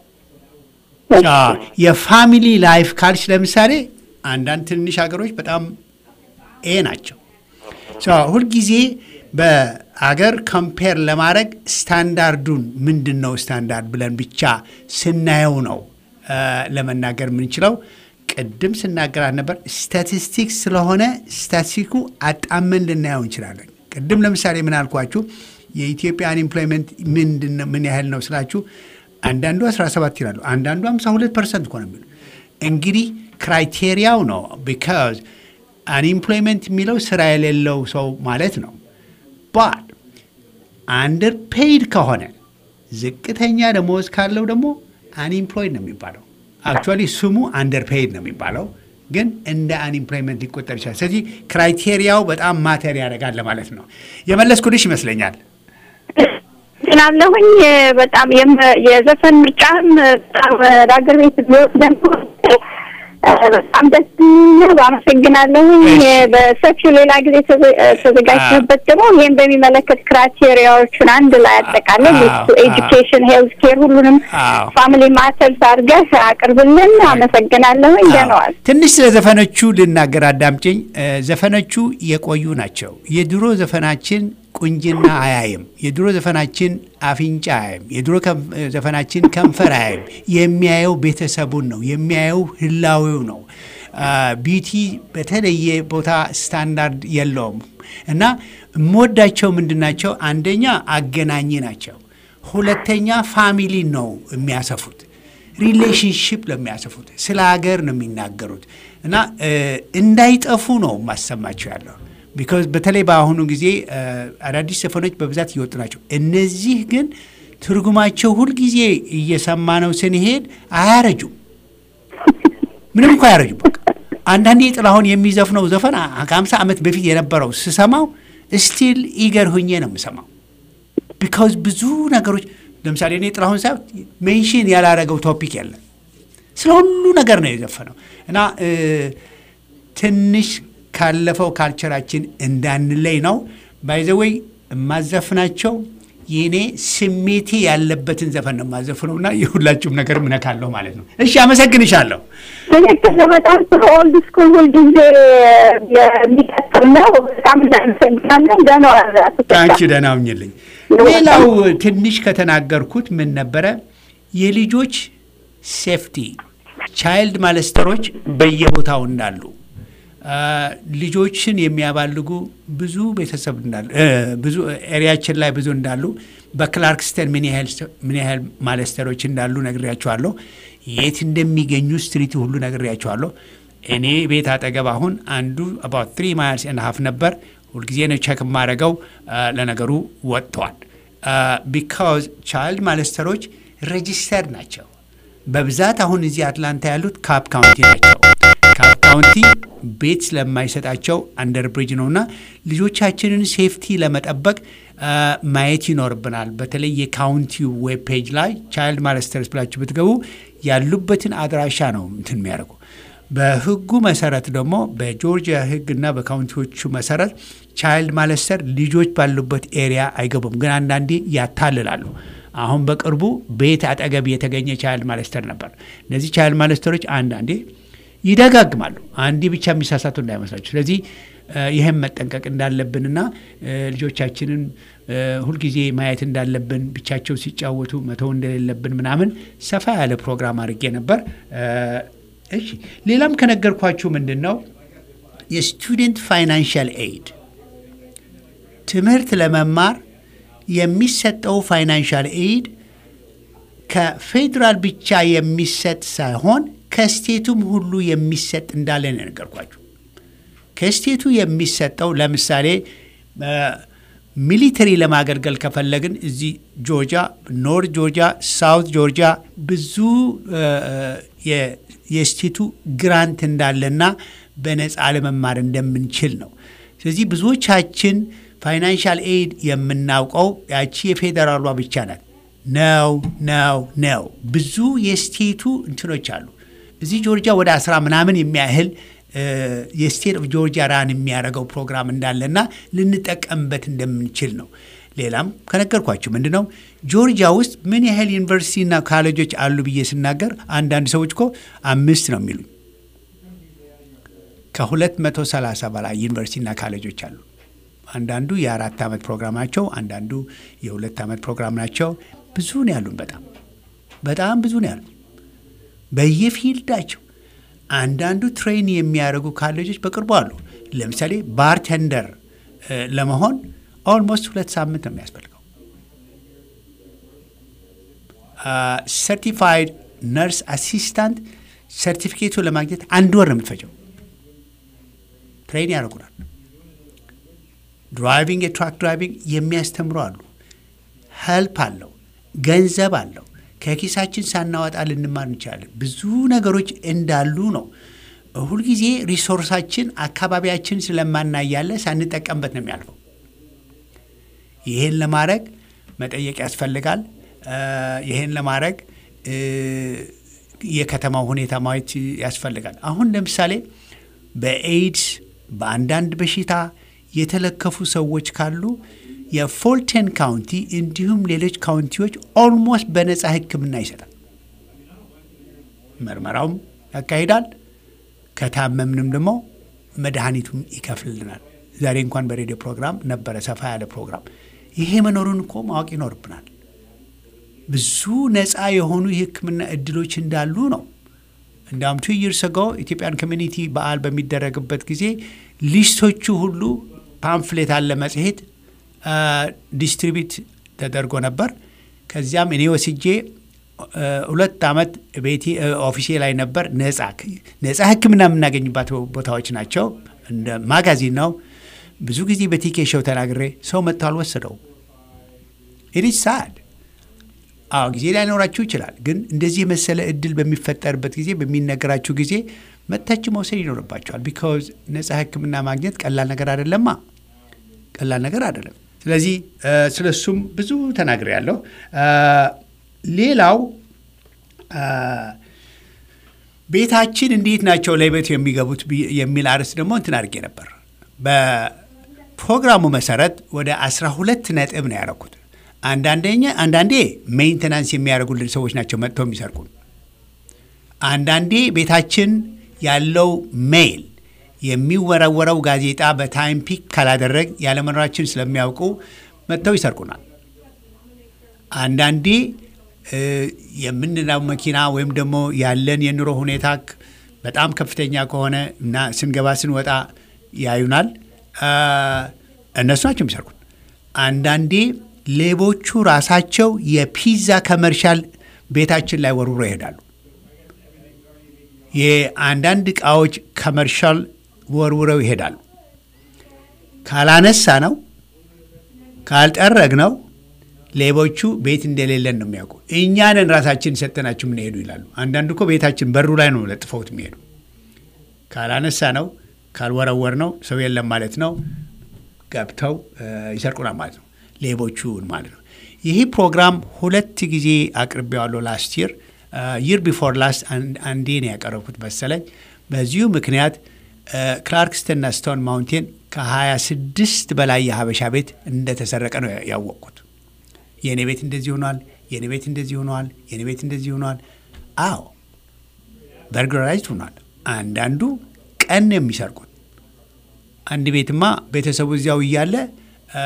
የፋሚሊ ላይፍ ካልሽ ለምሳሌ አንዳንድ ትንንሽ ሀገሮች በጣም ኤ ናቸው። ሁልጊዜ በአገር ኮምፔር ለማድረግ ስታንዳርዱን ምንድን ነው ስታንዳርድ ብለን ብቻ ስናየው ነው ለመናገር የምንችለው። ቅድም ስናገራት ነበር ስታቲስቲክስ ስለሆነ ስታቲስቲኩ አጣመን ልናየው እንችላለን። ቅድም ለምሳሌ ምን አልኳችሁ? የኢትዮጵያ አንኤምፕሎይመንት ምን ያህል ነው ስላችሁ አንዳንዱ 17 ይላሉ፣ አንዳንዱ 52 ፐርሰንት እኮ ነው የሚሉ እንግዲህ ክራይቴሪያው ነው። ቢካዝ አንኤምፕሎይመንት የሚለው ስራ የሌለው ሰው ማለት ነው። ባት አንደር ፔይድ ከሆነ ዝቅተኛ ደሞዝ ካለው ደግሞ አንኤምፕሎይድ ነው የሚባለው። አክቹዋሊ ስሙ አንደር ፔይድ ነው የሚባለው፣ ግን እንደ አንኤምፕሎይመንት ሊቆጠር ይችላል። ስለዚህ ክራይቴሪያው በጣም ማተር ያደርጋል ማለት ነው። የመለስኩልሽ ይመስለኛል። ስላለሁኝ በጣም የዘፈን ምርጫም በጣም ዳገር ቤት ቢወት ደግሞ በጣም ደስ የሚል አመሰግናለሁኝ። በሰፊው ሌላ ጊዜ ተዘጋጅተበት ደግሞ ይህም በሚመለከት ክራይቴሪያዎቹን አንድ ላይ አጠቃለን ኤጁኬሽን፣ ሄልት ኬር ሁሉንም ፋሚሊ ማተርስ አድርገህ አቅርብልን። አመሰግናለሁኝ። ደነዋል ትንሽ ስለ ዘፈኖቹ ልናገር፣ አዳምጪኝ። ዘፈኖቹ የቆዩ ናቸው። የድሮ ዘፈናችን ቁንጅና አያይም። የድሮ ዘፈናችን አፍንጫ አያይም። የድሮ ዘፈናችን ከንፈር አያይም። የሚያየው ቤተሰቡን ነው፣ የሚያየው ህላዌው ነው። ቢቲ በተለየ ቦታ ስታንዳርድ የለውም እና የምወዳቸው ምንድን ናቸው? አንደኛ አገናኝ ናቸው። ሁለተኛ ፋሚሊ ነው የሚያሰፉት ሪሌሽንሽፕ ለሚያሰፉት ስለ ሀገር ነው የሚናገሩት እና እንዳይጠፉ ነው ማሰማቸው ያለው ቢካዝ በተለይ በአሁኑ ጊዜ አዳዲስ ዘፈኖች በብዛት እየወጡ ናቸው። እነዚህ ግን ትርጉማቸው ሁልጊዜ እየሰማ ነው ስንሄድ አያረጁም። ምንም እኮ አያረጁም። በቃ አንዳንዴ ጥላሁን የሚዘፍነው ዘፈን ከሀምሳ ዓመት በፊት የነበረው ስሰማው ስቲል ኢገር ሁኜ ነው የምሰማው። ቢካዝ ብዙ ነገሮች ለምሳሌ እኔ ጥላሁን ሳ ሜንሽን ያላረገው ቶፒክ የለም። ስለ ሁሉ ነገር ነው የዘፈነው እና ትንሽ ካለፈው ካልቸራችን እንዳንለይ ነው። ባይዘወይ የማዘፍናቸው የኔ ስሜቴ ያለበትን ዘፈን ነው የማዘፍነው እና የሁላችሁም ነገር ምነካለሁ ማለት ነው። እሺ፣ አመሰግንሻለሁ። ትክክል። በጣም ጥሩ ኦልድ ስኩል ሁልጊዜ የሚቀጥል ነው። በጣም እናመሰግናለን። ደህና አንቺ ደህና ሁኝልኝ። ሌላው ትንሽ ከተናገርኩት ምን ነበረ የልጆች ሴፍቲ ቻይልድ ማለስተሮች በየቦታው እንዳሉ ልጆችን የሚያባልጉ ብዙ ቤተሰብ እንዳሉ ብዙ ኤሪያችን ላይ ብዙ እንዳሉ በክላርክስተን ምን ያህል ማለስተሮች እንዳሉ ነግሬያቸዋለሁ። የት እንደሚገኙ ስትሪቱ ሁሉ ነግሬያቸዋለሁ። እኔ ቤት አጠገብ አሁን አንዱ አባት ትሪ ማይልስ ኤንድ ሀፍ ነበር። ሁልጊዜ ነው ቸክ የማደርገው። ለነገሩ ወጥተዋል። ቢካዝ ቻይልድ ማለስተሮች ሬጂስተርድ ናቸው። በብዛት አሁን እዚህ አትላንታ ያሉት ካፕ ካውንቲ ናቸው። ካፕ ካውንቲ ቤት ስለማይሰጣቸው አንደር ብሪጅ ነውና ልጆቻችንን ሴፍቲ ለመጠበቅ ማየት ይኖርብናል። በተለይ የካውንቲው ዌብ ፔጅ ላይ ቻይልድ ማለስተርስ ብላችሁ ብትገቡ ያሉበትን አድራሻ ነው እንትን የሚያደርጉ። በህጉ መሰረት ደግሞ በጆርጂያ ህግና በካውንቲዎቹ መሰረት ቻይልድ ማለስተር ልጆች ባሉበት ኤሪያ አይገቡም፣ ግን አንዳንዴ ያታልላሉ። አሁን በቅርቡ ቤት አጠገብ የተገኘ ቻይልድ ማለስተር ነበር። እነዚህ ቻይልድ ማለስተሮች አንዳንዴ ይደጋግማሉ። አንዴ ብቻ የሚሳሳቱ እንዳይመስላችሁ። ስለዚህ ይህም መጠንቀቅ እንዳለብንና ልጆቻችንን ሁልጊዜ ማየት እንዳለብን ብቻቸው ሲጫወቱ መተው እንደሌለብን ምናምን ሰፋ ያለ ፕሮግራም አድርጌ ነበር። እሺ ሌላም ከነገርኳችሁ ምንድን ነው የስቱደንት ፋይናንሻል ኤድ ትምህርት ለመማር የሚሰጠው ፋይናንሻል ኤድ ከፌዴራል ብቻ የሚሰጥ ሳይሆን ከስቴቱም ሁሉ የሚሰጥ እንዳለ ነው የነገርኳችሁ። ከስቴቱ የሚሰጠው ለምሳሌ ሚሊተሪ ለማገልገል ከፈለግን እዚህ ጆርጂያ፣ ኖርት ጆርጂያ፣ ሳውት ጆርጂያ ብዙ የስቴቱ ግራንት እንዳለና በነፃ ለመማር እንደምንችል ነው። ስለዚህ ብዙዎቻችን ፋይናንሻል ኤድ የምናውቀው ያቺ የፌዴራሏ ብቻ ናት። ነው ነው ነው። ብዙ የስቴቱ እንትኖች አሉ። እዚህ ጆርጂያ ወደ አስራ ምናምን የሚያህል የስቴት ኦፍ ጆርጂያ ራን የሚያደርገው ፕሮግራም እንዳለና ልንጠቀምበት እንደምንችል ነው። ሌላም ከነገርኳችሁ ምንድን ነው ጆርጂያ ውስጥ ምን ያህል ዩኒቨርሲቲና ካሌጆች አሉ ብዬ ስናገር አንዳንድ ሰዎች እኮ አምስት ነው የሚሉኝ። ከሁለት መቶ ሰላሳ በላይ ዩኒቨርሲቲና ካሌጆች አሉ። አንዳንዱ የአራት ዓመት ፕሮግራም ናቸው። አንዳንዱ የሁለት ዓመት ፕሮግራም ናቸው። ብዙ ነው ያሉን። በጣም በጣም ብዙ ነው ያሉን በየፊልዳቸው። አንዳንዱ ትሬን የሚያደርጉ ካሌጆች በቅርቡ አሉ። ለምሳሌ ባርቴንደር ለመሆን ኦልሞስት ሁለት ሳምንት ነው የሚያስፈልገው። ሰርቲፋይድ ነርስ አሲስታንት ሰርቲፊኬቱ ለማግኘት አንድ ወር ነው የምትፈጀው። ትሬን ያደርጉናል። ድራይቪንግ የትራክ ድራይቪንግ የሚያስተምሩ አሉ። ሄልፕ አለው፣ ገንዘብ አለው። ከኪሳችን ሳናወጣ ልንማር እንችላለን። ብዙ ነገሮች እንዳሉ ነው። ሁልጊዜ ሪሶርሳችን አካባቢያችን ስለማናያለ ሳንጠቀምበት ነው የሚያልፈው። ይህን ለማድረግ መጠየቅ ያስፈልጋል። ይህን ለማድረግ የከተማው ሁኔታ ማየት ያስፈልጋል። አሁን ለምሳሌ በኤድስ በአንዳንድ በሽታ የተለከፉ ሰዎች ካሉ የፎልተን ካውንቲ እንዲሁም ሌሎች ካውንቲዎች ኦልሞስት በነፃ ሕክምና ይሰጣል። ምርመራውም ያካሂዳል። ከታመምንም ደግሞ መድኃኒቱም ይከፍልልናል። ዛሬ እንኳን በሬዲዮ ፕሮግራም ነበረ ሰፋ ያለ ፕሮግራም። ይሄ መኖሩን እኮ ማወቅ ይኖርብናል። ብዙ ነፃ የሆኑ የሕክምና እድሎች እንዳሉ ነው። እንዳውም ቱ ይርስ አጎ ኢትዮጵያን ኮሚኒቲ በዓል በሚደረግበት ጊዜ ሊስቶቹ ሁሉ ፓምፍሌት አለ መጽሔት ዲስትሪቢዩት ተደርጎ ነበር። ከዚያም እኔ ወስጄ ሁለት ዓመት ቤቴ ኦፊሴ ላይ ነበር። ነጻ ነጻ ህክምና የምናገኝባት ቦታዎች ናቸው። እንደ ማጋዚን ነው። ብዙ ጊዜ በቲኬ ሾው ተናግሬ ሰው መጥቶ አልወሰደው። ኢትስ ሳድ። አዎ ጊዜ ላይኖራችሁ ይችላል። ግን እንደዚህ የመሰለ እድል በሚፈጠርበት ጊዜ በሚነገራችሁ ጊዜ መጥታችሁ መውሰድ ይኖርባቸዋል። ቢካዝ ነጻ ህክምና ማግኘት ቀላል ነገር አይደለማ፣ ቀላል ነገር አይደለም። ስለዚህ ስለ እሱም ብዙ ተናግሬ ያለሁ። ሌላው ቤታችን እንዴት ናቸው ለቤቱ የሚገቡት የሚል አርዕስት ደግሞ እንትን አድርጌ ነበር። በፕሮግራሙ መሰረት ወደ 12 ነጥብ ነው ያደረኩት። አንዳንደኛ አንዳንዴ ሜንቴናንስ የሚያደርጉልን ሰዎች ናቸው መጥተው የሚሰርቁን። አንዳንዴ ቤታችን ያለው ሜይል የሚወረወረው ጋዜጣ በታይም ፒክ ካላደረግ ያለመኖራችን ስለሚያውቁ መጥተው ይሰርቁናል። አንዳንዴ የምንናው መኪና ወይም ደግሞ ያለን የኑሮ ሁኔታ በጣም ከፍተኛ ከሆነ እና ስንገባ ስንወጣ ያዩናል። እነሱ ናቸው የሚሰርቁን። አንዳንዴ ሌቦቹ ራሳቸው የፒዛ ከመርሻል ቤታችን ላይ ወርውሮ ይሄዳሉ። የአንዳንድ እቃዎች ከመርሻል ወርውረው ይሄዳሉ። ካላነሳ ነው ካልጠረግ ነው ሌቦቹ ቤት እንደሌለን ነው የሚያውቁ። እኛንን ራሳችን ሰጠናችሁ የምንሄዱ ይላሉ። አንዳንዱ እኮ ቤታችን በሩ ላይ ነው ለጥፈውት የሚሄዱ። ካላነሳ ነው ካልወረወር ነው ሰው የለም ማለት ነው። ገብተው ይሰርቁናል ማለት ነው። ሌቦቹን ማለት ነው። ይህ ፕሮግራም ሁለት ጊዜ አቅርቤዋለሁ። ላስት ይር ይር ቢፎር ላስት አንዴ ነው ያቀረብኩት መሰለኝ። በዚሁ ምክንያት ክላርክስተንና ስቶን ማውንቴን ከ26 በላይ የሀበሻ ቤት እንደተሰረቀ ነው ያወቅኩት። የእኔ ቤት እንደዚህ ሆኗል፣ የእኔ ቤት እንደዚህ ሆኗል፣ የእኔ ቤት እንደዚህ ሆኗል። አዎ በርግላራይዝድ ሆኗል። አንዳንዱ ቀን ነው የሚሰርቁት። አንድ ቤትማ ቤተሰቡ እዚያው እያለ አ፣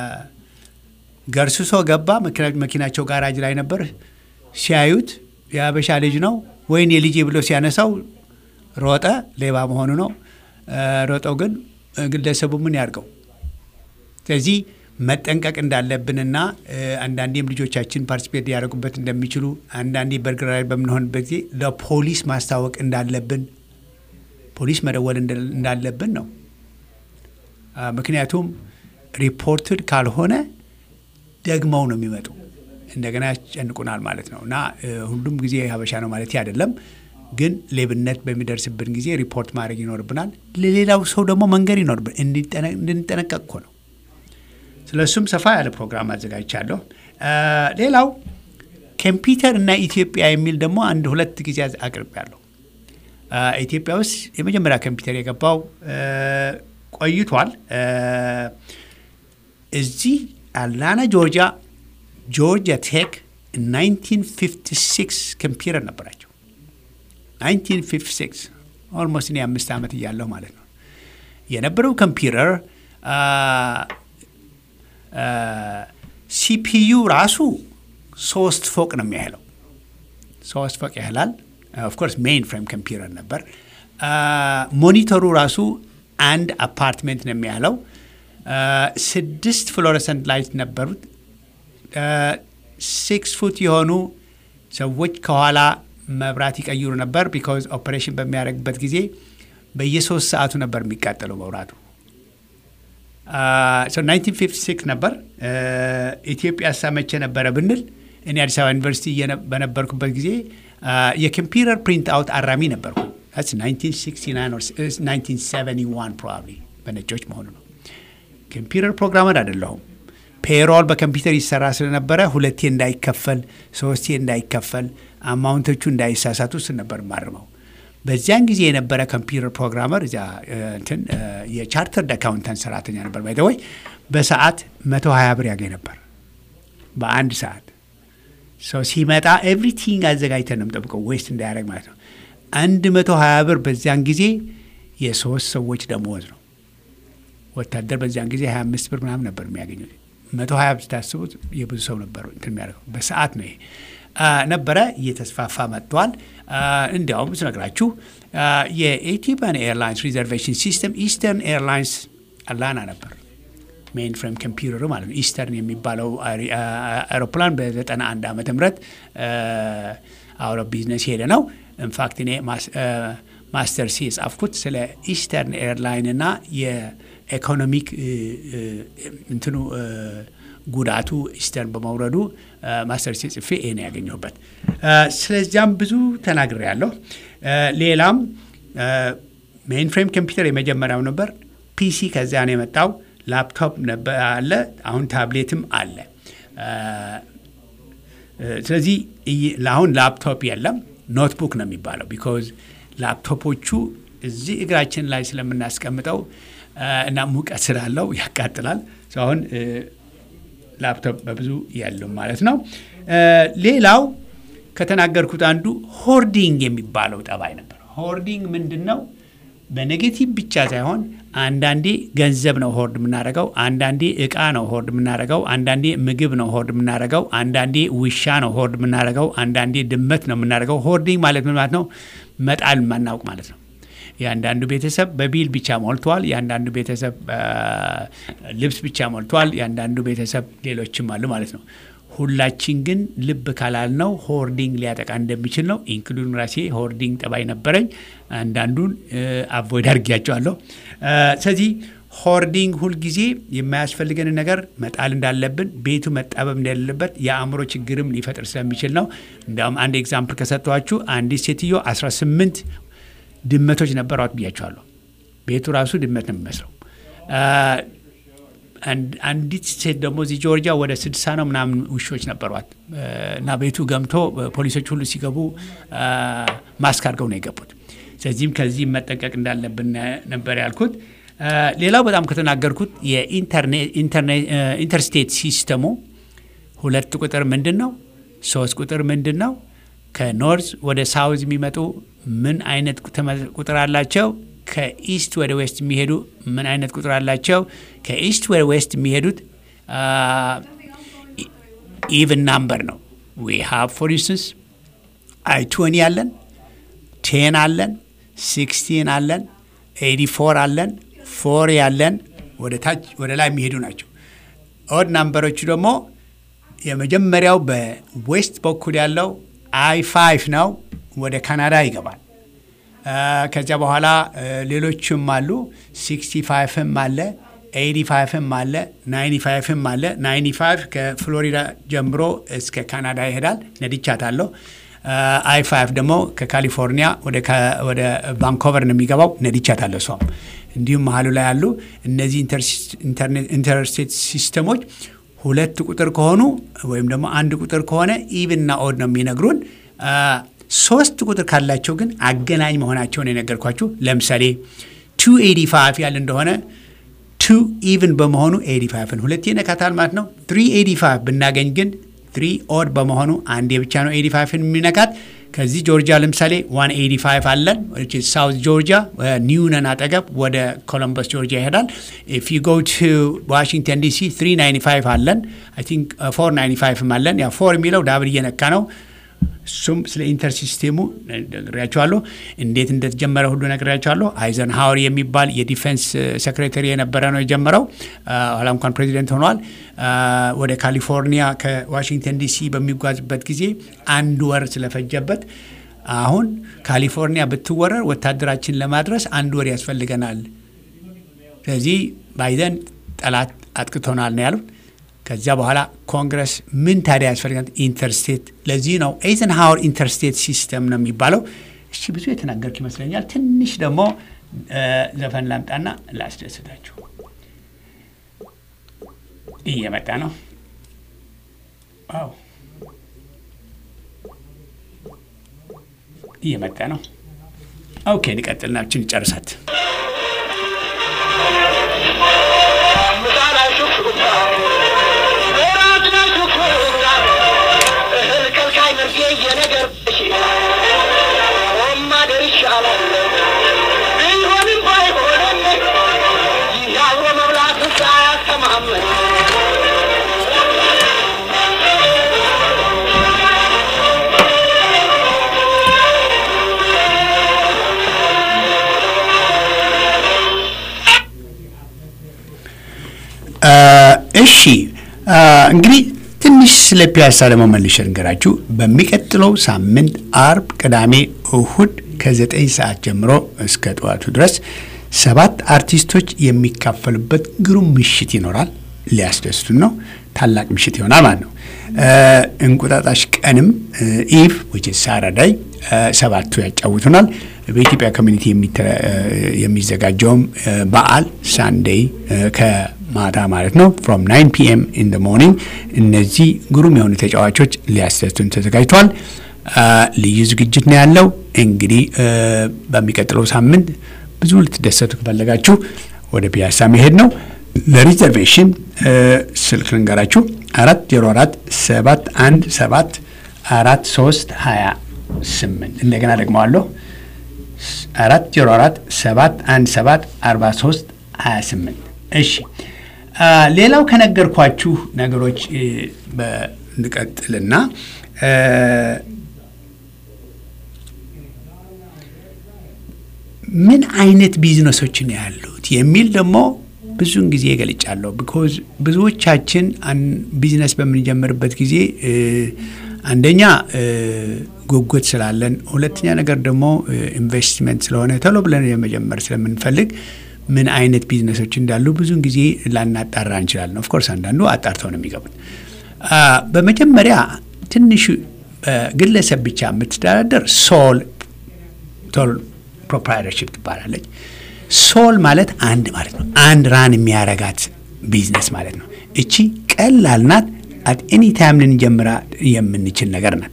ገርስሶ ገባ። መኪና- መኪናቸው ጋራጅ ላይ ነበር። ሲያዩት የአበሻ ልጅ ነው ወይን የልጄ ብሎ ሲያነሳው ሮጠ። ሌባ መሆኑ ነው። አ፣ ሮጠው ግን ግለሰቡ ምን ያርገው? ስለዚህ መጠንቀቅ እንዳለብንና እ፣ አንዳንዴም ልጆቻችን ፓርቲስፔት ሊያደርጉበት እንደሚችሉ አንዳንዴ በርግር ላይ በምንሆንበት ጊዜ ለፖሊስ ማስታወቅ እንዳለብን ፖሊስ መደወል እንደ- እንዳለብን ነው። አ፣ ምክንያቱም ሪፖርትድ ካልሆነ ደግመው ነው የሚመጡ እንደገና ያስጨንቁናል ማለት ነው። እና እ፣ ሁሉም ጊዜ ሀበሻ ነው ማለት አይደለም፣ ግን ሌብነት በሚደርስብን ጊዜ ሪፖርት ማድረግ ይኖርብናል። ለሌላው ሰው ደግሞ መንገድ ይኖርብን እንዲጠነ- እንድንጠነቀቅ እኮ ነው። ስለ እሱም ሰፋ ያለ ፕሮግራም አዘጋጅቻለሁ። አ፣ ሌላው ኮምፒውተር እና ኢትዮጵያ የሚል ደግሞ አንድ ሁለት ጊዜ አቅርቤያለሁ። አ፣ ኢትዮጵያ ውስጥ የመጀመሪያ ኮምፒውተር የገባው አ፣ ቆይቷል። አ፣ እዚህ አትላንታ ጆርጂያ ጆርጂያ ቴክ 1956 ኮምፒውተር ነበራቸው። 1956 ኦልሞስት እኔ አምስት ዓመት እያለሁ ማለት ነው የነበረው ኮምፒውተር ሲፒዩ ራሱ ሶስት ፎቅ ነው የሚያህለው ሶስት ፎቅ ያህላል። ኦፍኮርስ ሜይን ፍሬም ኮምፒውተር ነበር። ሞኒተሩ ራሱ አንድ አፓርትሜንት ነው የሚያህለው። ስድስት ፍሎረሰንት ላይት ነበሩት። ሲክስ ፉት የሆኑ ሰዎች ከኋላ መብራት ይቀይሩ ነበር። ቢካዝ ኦፕሬሽን በሚያደርግበት ጊዜ በየሶስት ሰዓቱ ነበር የሚቃጠለው መብራቱ። ሶ 1956 ነበር። ኢትዮጵያ ሳመቼ ነበረ ብንል እኔ አዲስ አበባ ዩኒቨርሲቲ እየነ- በነበርኩበት ጊዜ የኮምፒውተር ፕሪንት አውት አራሚ ነበርኩ። That's 1969 or 1971 probably በነጮች መሆኑ ነው። ኮምፒውተር ፕሮግራመር አይደለሁም። ፔሮል በኮምፒውተር ይሰራ ስለነበረ ሁለቴ እንዳይከፈል ሶስቴ እንዳይከፈል አማውንቶቹ እንዳይሳሳቱ ስ ነበር ማርመው። በዚያን ጊዜ የነበረ ኮምፒውተር ፕሮግራመር እዚያ እ፣ እንትን እ፣ የቻርተርድ አካውንታንት ሰራተኛ ነበር። ባይተወይ በሰዓት 120 ብር ያገኝ ነበር በአንድ ሰዓት ሰው ሲመጣ ኤቭሪቲንግ አዘጋጅተን ነው የምጠብቀው ዌስት እንዳያደርግ ማለት ነው። አንድ መቶ ሀያ ብር በዚያን ጊዜ የሶስት ሰዎች ደመወዝ ነው። ወታደር በዚያን ጊዜ ሀያ አምስት ብር ምናምን ነበር የሚያገኙት። መቶ ሀያ ስታስቡት የብዙ ሰው ነበር እንትን የሚያደርገው በሰዓት ነው ይሄ አ፣ ነበረ። እየተስፋፋ መጥቷል። አ፣ እንዲያውም ስነግራችሁ አ፣ የኢትዮጵያን ኤርላይንስ ሪዘርቬሽን ሲስተም ኢስተርን ኤርላይንስ አላና ነበር ሜይን ፍሬም ኮምፒውተሩ ማለት ነው። ኢስተርን የሚባለው አሪ- አ- አ- አውሮፕላን በ91 ዓመተ ምህረት አውሮ ቢዝነስ ሄደ ነው። ኢንፋክት እኔ ማስ- አ፣ ማስተር ሲ የጻፍኩት ስለ ኢስተርን ኤርላይን እና የኢኮኖሚክ እ፣ እ፣ እንትኑ እ፣ ጉዳቱ ኢስተርን በመውረዱ አ፣ ማስተር ሲ ጽፌ ይሄ ነው ያገኘሁበት። አ፣ ስለዚያም ብዙ ተናግሬ ያለሁ። ሌላም ሜይን ፍሬም ኮምፒውተር የመጀመሪያው ነበር። ፒሲ ከዚያ ነው የመጣው። ላፕቶፕ ነበር አለ። አሁን ታብሌትም አለ። አ፣ ስለዚህ እይ- ለአሁን ላፕቶፕ የለም፣ ኖትቡክ ነው የሚባለው። ቢኮዝ ላፕቶፖቹ እዚህ እግራችን ላይ ስለምናስቀምጠው አ፣ እና ሙቀት ስላለው ያቃጥላል። So አሁን እ፣ ላፕቶፕ በብዙ የሉም ማለት ነው። አ፣ ሌላው ከተናገርኩት አንዱ ሆርዲንግ የሚባለው ጠባይ ነበር። ሆርዲንግ ምንድን ነው? በኔጌቲቭ ብቻ ሳይሆን አንዳንዴ ገንዘብ ነው ሆርድ የምናደርገው፣ አንዳንዴ እቃ ነው ሆርድ የምናደርገው፣ አንዳንዴ ምግብ ነው ሆርድ የምናደርገው፣ አንዳንዴ ውሻ ነው ሆርድ የምናደርገው፣ አንዳንዴ ድመት ነው የምናደርገው። ሆርዲንግ ማለት ምን ማለት ነው? መጣል የማናውቅ ማለት ነው። የአንዳንዱ ቤተሰብ በቢል ብቻ ሞልቷል። የአንዳንዱ ቤተሰብ አ፣ ልብስ ብቻ ሞልቷል። የአንዳንዱ ቤተሰብ ሌሎችም አሉ ማለት ነው። ሁላችን ግን ልብ ካላልነው ሆርዲንግ ሊያጠቃ እንደሚችል ነው። ኢንክሉድን ራሴ ሆርዲንግ ጠባይ ነበረኝ። አንዳንዱን አቮይድ አድርጊያቸዋለሁ። አ፣ ስለዚህ ሆርዲንግ ሁልጊዜ የማያስፈልገንን ነገር መጣል እንዳለብን፣ ቤቱ መጣበብ እንደሌለበት የአእምሮ ችግርም ሊፈጥር ስለሚችል ነው። እንዲያውም አንድ ኤግዛምፕል ከሰጠኋችሁ አንዲት ሴትዮ 18 ድመቶች ነበሯት ብያቸዋለሁ። ቤቱ ራሱ ድመት ነው የሚመስለው። አ፣ አንድ- አንዲት ሴት ደግሞ እዚህ ጆርጂያ ወደ ስድሳ ነው ምናምን ውሾች ነበሯት እ፣ እና ቤቱ ገምቶ ፖሊሶች ሁሉ ሲገቡ አ፣ ማስክ አድርገው ነው የገቡት። ስለዚህም ከዚህ መጠንቀቅ እንዳለብን ነበር ያልኩት። አ፣ ሌላው በጣም ከተናገርኩት የኢንተርስቴት ሲስተሙ ሁለት ቁጥር ምንድን ነው? ሶስት ቁጥር ምንድን ነው? ከኖርዝ ወደ ሳውዝ የሚመጡ ምን አይነት ቁጥር አላቸው? ከኢስት ወደ ዌስት የሚሄዱ ምን አይነት ቁጥር አላቸው? ከኢስት ወደ ዌስት የሚሄዱት ኢቭን ናምበር ነው። ዊ ሃቭ ፎር ኢንስተንስ አይ ትወኒ አለን፣ ቴን አለን፣ ሲክስቲን አለን፣ ኤዲ ፎር አለን፣ ፎር ያለን ወደ ታች ወደ ላይ የሚሄዱ ናቸው። ኦድ ናምበሮቹ ደግሞ የመጀመሪያው በዌስት በኩል ያለው አይ ፋይቭ ነው፣ ወደ ካናዳ ይገባል። ከዚያ በኋላ ሌሎችም አሉ። ሲክስቲ ፋይቭም አለ፣ ኤዲ ፋይቭም አለ፣ ናይንቲ ፋይቭም አለ። ናይንቲ ፋይቭ ከፍሎሪዳ ጀምሮ እስከ ካናዳ ይሄዳል። ነድቻታለሁ። አይ ፋይቭ ደግሞ ከካሊፎርኒያ ወደ ቫንኮቨር ነው የሚገባው። ነድቻታለሁ እሷም እንዲሁም መሀሉ ላይ ያሉ እነዚህ ኢንተርስቴት ሲስተሞች ሁለት ቁጥር ከሆኑ ወይም ደግሞ አንድ ቁጥር ከሆነ ኢቭንና ኦድ ነው የሚነግሩን። ሶስት ቁጥር ካላቸው ግን አገናኝ መሆናቸውን የነገርኳችሁ። ለምሳሌ ቱ ኤዲ ፋይቭ ያለ እንደሆነ ቱ ኢቭን በመሆኑ ኤዲ ፋይቭን ሁለቴ ነካታል ማለት ነው። ትሪ ኤዲ ፋይቭ ብናገኝ ግን ትሪ ኦድ በመሆኑ አንዴ ብቻ ነው ኤዲ ፋይቭን የሚነካት። ከዚህ ጆርጂያ ለምሳሌ ዋን ኤዲ ፋይቭ አለን ሳውት ጆርጂያ ኒውነን አጠገብ ወደ ኮሎምበስ ጆርጂያ ይሄዳል። ኢፍ ዩ ጎ ቱ ዋሽንግተን ዲሲ 395 አለን። አይ ቲንክ 495 አለን። ያ ፎር የሚለው ዳብል እየነካ ነው። እሱም ስለ ኢንተር ሲስቴሙ ነግሬያቸዋለሁ። እንዴት እንደተጀመረ ሁሉ ነግሬያቸዋለሁ። አይዘን ሀወር የሚባል የዲፌንስ ሴክሬታሪ የነበረ ነው የጀመረው። ኋላ እንኳን ፕሬዚደንት ሆኗል። ወደ ካሊፎርኒያ ከዋሽንግተን ዲሲ በሚጓዝበት ጊዜ አንድ ወር ስለፈጀበት አሁን ካሊፎርኒያ ብትወረር ወታደራችን ለማድረስ አንድ ወር ያስፈልገናል። ስለዚህ ባይደን ጠላት አጥቅቶናል ነው ያሉት። ከዚያ በኋላ ኮንግረስ ምን ታዲያ ያስፈልጋል? ኢንተርስቴት። ለዚህ ነው ኤይዘንሃወር ኢንተርስቴት ሲስተም ነው የሚባለው። እሺ ብዙ የተናገርኩ ይመስለኛል። ትንሽ ደግሞ ዘፈን ላምጣና ላስደስታችሁ። እየመጣ ነው። ዋው እየመጣ ነው። ኦኬ እንቀጥልናችን ጨርሳት እሺ እንግዲህ ትንሽ ስለ ፒያሳ ደግሞ መልሼ ልንገራችሁ። በሚቀጥለው ሳምንት አርብ፣ ቅዳሜ፣ እሁድ ከዘጠኝ ሰዓት ጀምሮ እስከ ጠዋቱ ድረስ ሰባት አርቲስቶች የሚካፈሉበት ግሩም ምሽት ይኖራል። ሊያስደስቱን ነው። ታላቅ ምሽት ይሆናል ማለት ነው። እንቁጣጣሽ ቀንም ኢቭ ዊች ሳረዳይ ሰባቱ ያጫውቱናል። በኢትዮጵያ ኮሚኒቲ የሚዘጋጀውም በዓል ሳንዴይ ከማታ ማለት ነው ፍሮም ናይን ፒኤም ኢን ደ ሞርኒንግ እነዚህ ግሩም የሆኑ ተጫዋቾች ሊያስደስቱን ተዘጋጅተዋል። ልዩ ዝግጅት ነው ያለው። እንግዲህ በሚቀጥለው ሳምንት ብዙ ልትደሰቱ ከፈለጋችሁ ወደ ፒያሳ መሄድ ነው። ለሪዘርቬሽን ስልክ ልንገራችሁ አራት ዜሮ አራት ሰባት አንድ ሰባት አራት ሶስት ሀያ ስምንት እንደገና ደግመዋለሁ አራት ዜሮ አራት ሰባት አንድ ሰባት አርባ ሶስት ሀያ ስምንት እሺ ሌላው ከነገርኳችሁ ነገሮች እንቀጥልና ምን አይነት ቢዝነሶች ነው ያሉት የሚል ደግሞ ብዙውን ጊዜ ገልጫለሁ። ቢኮዝ ብዙዎቻችን ቢዝነስ በምንጀምርበት ጊዜ አንደኛ ጉጉት ስላለን፣ ሁለተኛ ነገር ደግሞ ኢንቨስትመንት ስለሆነ ቶሎ ብለን የመጀመር ስለምንፈልግ ምን አይነት ቢዝነሶች እንዳሉ ብዙውን ጊዜ ላናጣራ እንችላለን። ኦፍኮርስ አንዳንዱ አጣርተው ነው የሚገቡት። በመጀመሪያ ትንሹ ግለሰብ ብቻ የምትደራደር ሶል ቶል ፕሮፕራይተርሽፕ ትባላለች። ሶል ማለት አንድ ማለት ነው። አንድ ራን የሚያረጋት ቢዝነስ ማለት ነው። እቺ ቀላል ናት። አት ኤኒ ታይም ልንጀምራ የምንችል ነገር ናት።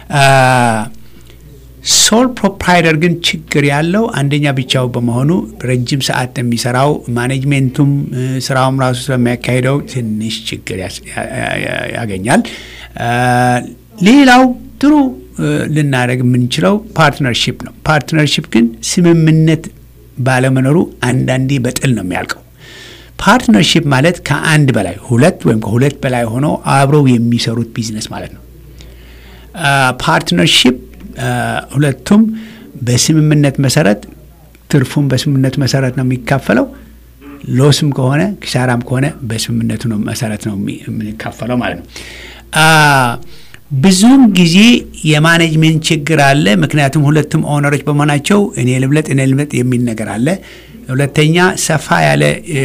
ሶል ፕሮፕራይተር ግን ችግር ያለው አንደኛ ብቻው በመሆኑ ረጅም ሰዓት የሚሰራው ማኔጅሜንቱም ስራውም ራሱ ስለሚያካሂደው ትንሽ ችግር ያገኛል። ሌላው ጥሩ ልናደርግ የምንችለው ፓርትነርሺፕ ነው። ፓርትነርሺፕ ግን ስምምነት ባለመኖሩ አንዳንዴ በጥል ነው የሚያልቀው። ፓርትነርሺፕ ማለት ከአንድ በላይ ሁለት ወይም ከሁለት በላይ ሆነው አብረው የሚሰሩት ቢዝነስ ማለት ነው። ፓርትነርሺፕ ሁለቱም በስምምነት መሰረት ትርፉም በስምምነቱ መሰረት ነው የሚካፈለው። ሎስም ከሆነ ኪሳራም ከሆነ በስምምነቱ ነው መሰረት ነው የምንካፈለው ማለት ነው። ብዙውን ጊዜ የማኔጅሜንት ችግር አለ። ምክንያቱም ሁለቱም ኦነሮች በመሆናቸው እኔ ልብለጥ እኔ ልብለጥ የሚል ነገር አለ። ሁለተኛ ሰፋ ያለ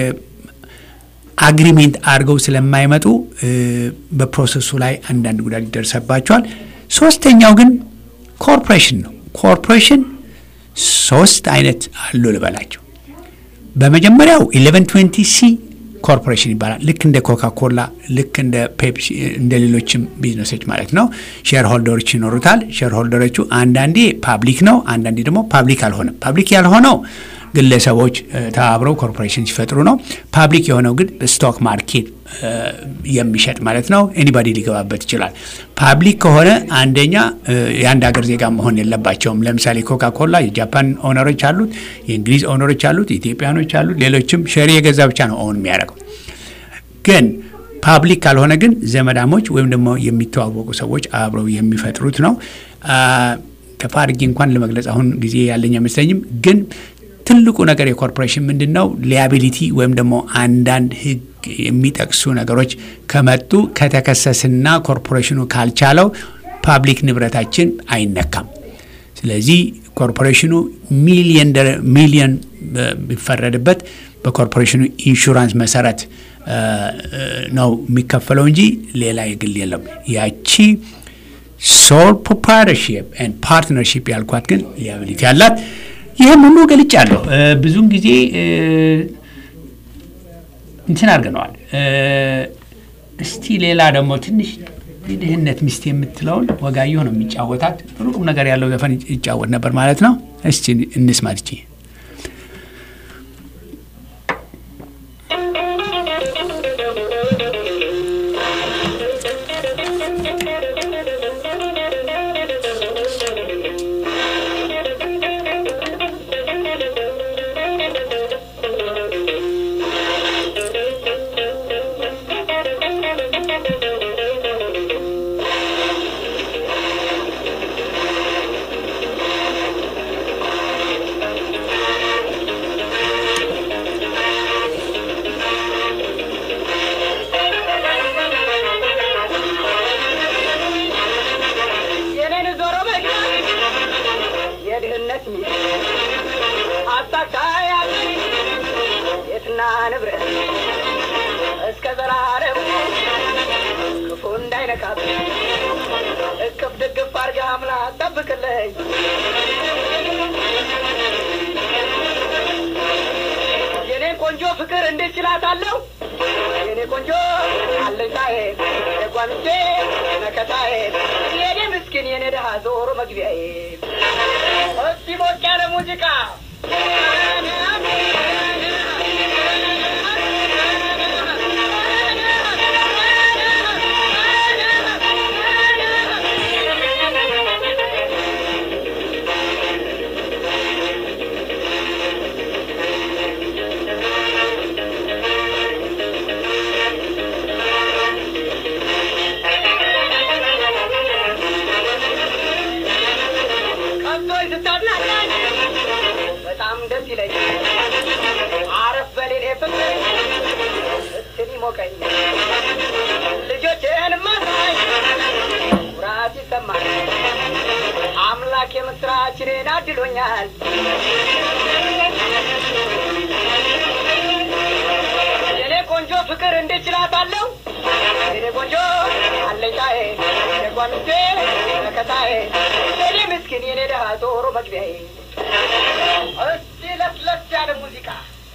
አግሪሜንት አድርገው ስለማይመጡ በፕሮሰሱ ላይ አንዳንድ ጉዳት ይደርሰባቸዋል። ሶስተኛው ግን ኮርፖሬሽን ነው። ኮርፖሬሽን ሶስት አይነት አሉ ልበላቸው። በመጀመሪያው ኢሌቨን ትዌንቲ ሲ ኮርፖሬሽን ይባላል። ልክ እንደ ኮካ ኮላ፣ ልክ እንደ ፔፕሲ፣ እንደ ሌሎችም ቢዝነሶች ማለት ነው። ሼር ሆልደሮች ይኖሩታል። ሼር ሆልደሮቹ አንዳንዴ ፓብሊክ ነው፣ አንዳንዴ ደግሞ ፓብሊክ አልሆነም። ፓብሊክ ያልሆነው ግለሰቦች ተባብረው ኮርፖሬሽን ሲፈጥሩ ነው። ፓብሊክ የሆነው ግን ስቶክ ማርኬት የሚሸጥ ማለት ነው። ኤኒባዲ ሊገባበት ይችላል። ፓብሊክ ከሆነ አንደኛ የአንድ ሀገር ዜጋ መሆን የለባቸውም። ለምሳሌ ኮካ ኮላ የጃፓን ኦነሮች አሉት፣ የእንግሊዝ ኦነሮች አሉት፣ የኢትዮጵያኖች አሉት፣ ሌሎችም ሸሪ የገዛ ብቻ ነው ኦን የሚያደርገው። ግን ፓብሊክ ካልሆነ ግን ዘመዳሞች ወይም ደግሞ የሚተዋወቁ ሰዎች አብረው የሚፈጥሩት ነው። ተፋርጊ እንኳን ለመግለጽ አሁን ጊዜ ያለኝ አይመስለኝም ግን ትልቁ ነገር የኮርፖሬሽን ምንድን ነው? ሊያቢሊቲ ወይም ደግሞ አንዳንድ ሕግ የሚጠቅሱ ነገሮች ከመጡ ከተከሰስና ኮርፖሬሽኑ ካልቻለው ፓብሊክ ንብረታችን አይነካም። ስለዚህ ኮርፖሬሽኑ ሚሊየን ሚሊየን ቢፈረድበት በኮርፖሬሽኑ ኢንሹራንስ መሰረት ነው የሚከፈለው እንጂ ሌላ የግል የለም። ያቺ ሶል ፕሮፕራይተርሺፕ ኤንድ ፓርትነርሺፕ ያልኳት ግን ሊያቢሊቲ አላት። ይህም ሁሉ ገልጫለሁ። ብዙውን ጊዜ እንትን አድርገነዋል። እስቲ ሌላ ደግሞ ትንሽ የድህነት ሚስት የምትለውን ወጋየሁ ነው የሚጫወታት። ጥሩ ቁም ነገር ያለው ዘፈን ይጫወት ነበር ማለት ነው። እስቲ እንስማት። እቺ የኔን ዞሮ መግቢያ የድህነት ሚስት አሳካያት የትና ንብረት እስከ ዘላለም ክፉ እንዳይነካት እቅፍ ድግፍ አርጋ አምላ ጠብቅልኝ የኔን ቆንጆ ፍቅር እንዴት ችላታለሁ የኔ ቆንጆ አለኝታዬ የጓንቴ መከታዬ የኔ ምስኪን የኔ ድሃ ዞሮ መግቢያዬ እስቲ ሞቅ ያለ ሙዚቃ ከብቶች ስታዝናናኝ በጣም ደስ ይለኛል። አረፍ በሌሌ ፍቅር እስትን ይሞቀኝ ልጆቼን ማሳይ ኩራት ይሰማል። አምላክ የምስራችንን አድሎኛል። የኔ ቆንጆ ፍቅር እንዴት ችላታለሁ? የኔ ቆንጆ አለኝታዬ የጓንቴ መከታዬ የኔ ምስኪን የኔ ድሃ ዞሮ መግቢያዬ እስቲ ለስለስ ያለ ሙዚቃ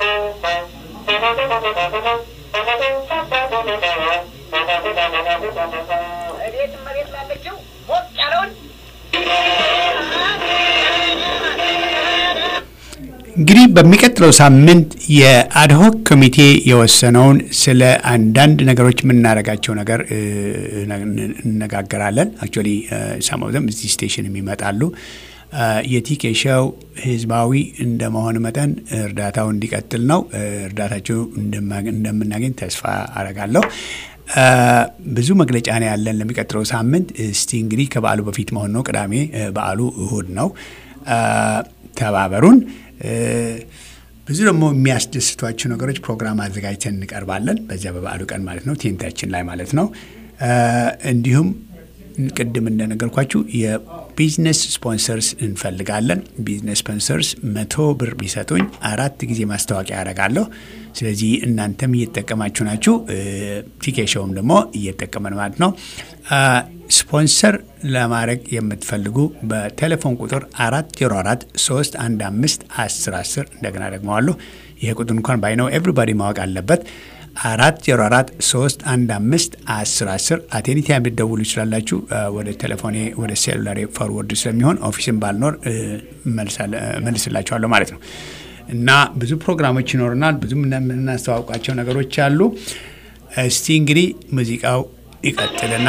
እቤት መሬት ላለችው ሞቅ ያለውን እንግዲህ በሚቀጥለው ሳምንት የአድሆክ ኮሚቴ የወሰነውን ስለ አንዳንድ ነገሮች የምናደርጋቸው ነገር እነጋገራለን። አክቹዋሊ ሰሞዘም እዚህ ስቴሽን የሚመጣሉ። የቲኬ ሾው ህዝባዊ እንደመሆን መጠን እርዳታው እንዲቀጥል ነው። እርዳታቸው እንደምናገኝ ተስፋ አረጋለሁ። ብዙ መግለጫ ነው ያለን ለሚቀጥለው ሳምንት። እስቲ እንግዲህ ከበዓሉ በፊት መሆን ነው። ቅዳሜ በዓሉ እሁድ ነው። ተባበሩን። ብዙ ደግሞ የሚያስደስቷቸው ነገሮች ፕሮግራም አዘጋጅተን እንቀርባለን። በዚያ በበዓሉ ቀን ማለት ነው፣ ቴንታችን ላይ ማለት ነው። እንዲሁም ቅድም እንደነገርኳችሁ የቢዝነስ ስፖንሰርስ እንፈልጋለን። ቢዝነስ ስፖንሰርስ መቶ ብር ቢሰጡኝ አራት ጊዜ ማስታወቂያ ያደርጋለሁ። ስለዚህ እናንተም እየተጠቀማችሁ ናችሁ፣ ቲኬሾውም ደግሞ እየተጠቀመን ማለት ነው። ስፖንሰር ለማድረግ የምትፈልጉ በቴሌፎን ቁጥር አራት ዜሮ አራት ሶስት አንድ አምስት አስር አስር እንደገና ደግመዋለሁ። ይሄ ቁጥር እንኳን ባይነው ኤቭሪባዲ ማወቅ አለበት። አራት ዜሮ አራት ሶስት አንድ አምስት አስር አስር አቴኒቲ ልትደውሉ ይችላላችሁ። ወደ ቴሌፎኔ ወደ ሴሉላሬ ፎርወርድ ስለሚሆን ኦፊስን ባልኖር መልስላችኋለሁ ማለት ነው። እና ብዙ ፕሮግራሞች ይኖሩናል። ብዙ የምናስተዋውቃቸው ነገሮች አሉ። እስቲ እንግዲህ ሙዚቃው ይቀጥልና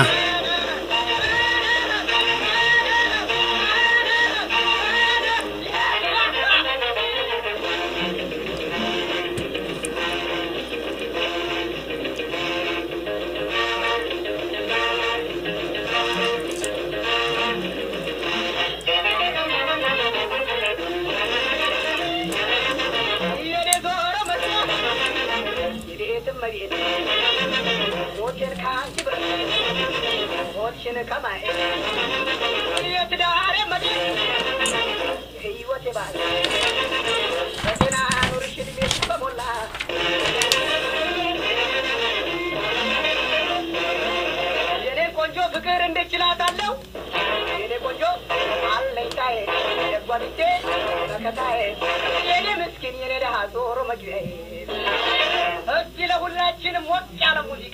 እስኪ ለሁላችንም ሞቅ ያለ ሙዚቃ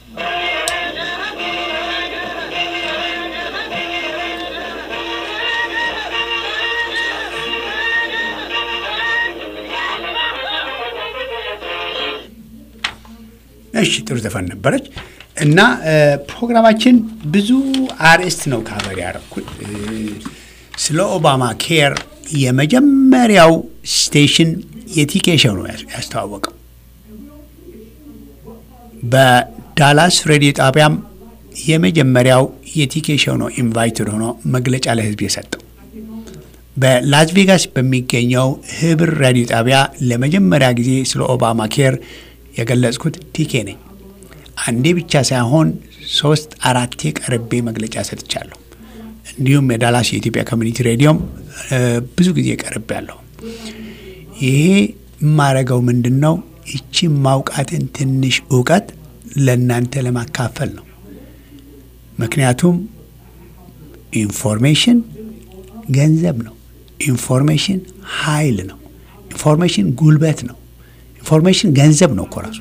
እሺ ጥሩ ዘፈን ነበረች እና ፕሮግራማችን ብዙ አርዕስት ነው ካቨር ያደረኩት። ስለ ኦባማ ኬር የመጀመሪያው ስቴሽን የቲኬ ሾው ነው ያስተዋወቀው። በዳላስ ሬዲዮ ጣቢያም የመጀመሪያው የቲኬ ሾው ነው ኢንቫይትድ ሆኖ መግለጫ ለህዝብ የሰጠው። በላስ ቬጋስ በሚገኘው ህብር ራዲዮ ጣቢያ ለመጀመሪያ ጊዜ ስለ ኦባማ ኬር የገለጽኩት ቲኬ ነኝ። አንዴ ብቻ ሳይሆን ሶስት አራቴ ቀርቤ መግለጫ ሰጥቻለሁ። እንዲሁም የዳላስ የኢትዮጵያ ኮሚኒቲ ሬዲዮም ብዙ ጊዜ ቀርቤ ያለሁ። ይሄ የማረገው ምንድን ነው? ይቺ ማውቃትን ትንሽ እውቀት ለእናንተ ለማካፈል ነው። ምክንያቱም ኢንፎርሜሽን ገንዘብ ነው። ኢንፎርሜሽን ኃይል ነው። ኢንፎርሜሽን ጉልበት ነው። ኢንፎርሜሽን ገንዘብ ነው እኮ ራሱ።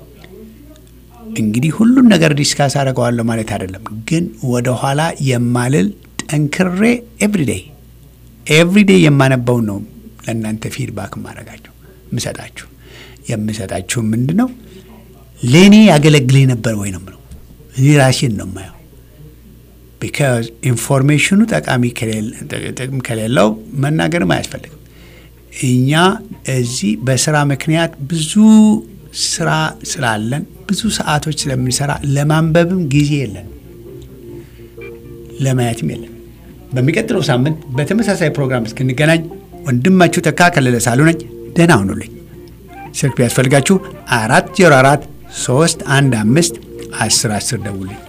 እንግዲህ ሁሉን ነገር ዲስካስ አደርገዋለሁ ማለት አይደለም፣ ግን ወደኋላ የማልል ጠንክሬ ኤቭሪዴይ ኤቭሪዴይ የማነበውን ነው ለእናንተ ፊድባክ ማድረጋችሁ የምሰጣችሁ የምሰጣችሁ ምንድን ነው ለእኔ ያገለግል ነበር ወይ ነው ምለው እኔ ራሴን ነው የማየው። ቢካዝ ኢንፎርሜሽኑ ጠቃሚ ጥቅም ከሌለው መናገርም አያስፈልግም። እኛ እዚህ በስራ ምክንያት ብዙ ስራ ስላለን ብዙ ሰዓቶች ስለምንሰራ ለማንበብም ጊዜ የለን፣ ለማየትም የለን። በሚቀጥለው ሳምንት በተመሳሳይ ፕሮግራም እስክንገናኝ ወንድማችሁ ተካ ከለለ ሳሉ ነኝ። ደህና ሁኑልኝ። ስልክ ቢያስፈልጋችሁ አራት ዜሮ አራት ሶስት አንድ አምስት አስር አስር ደውልኝ።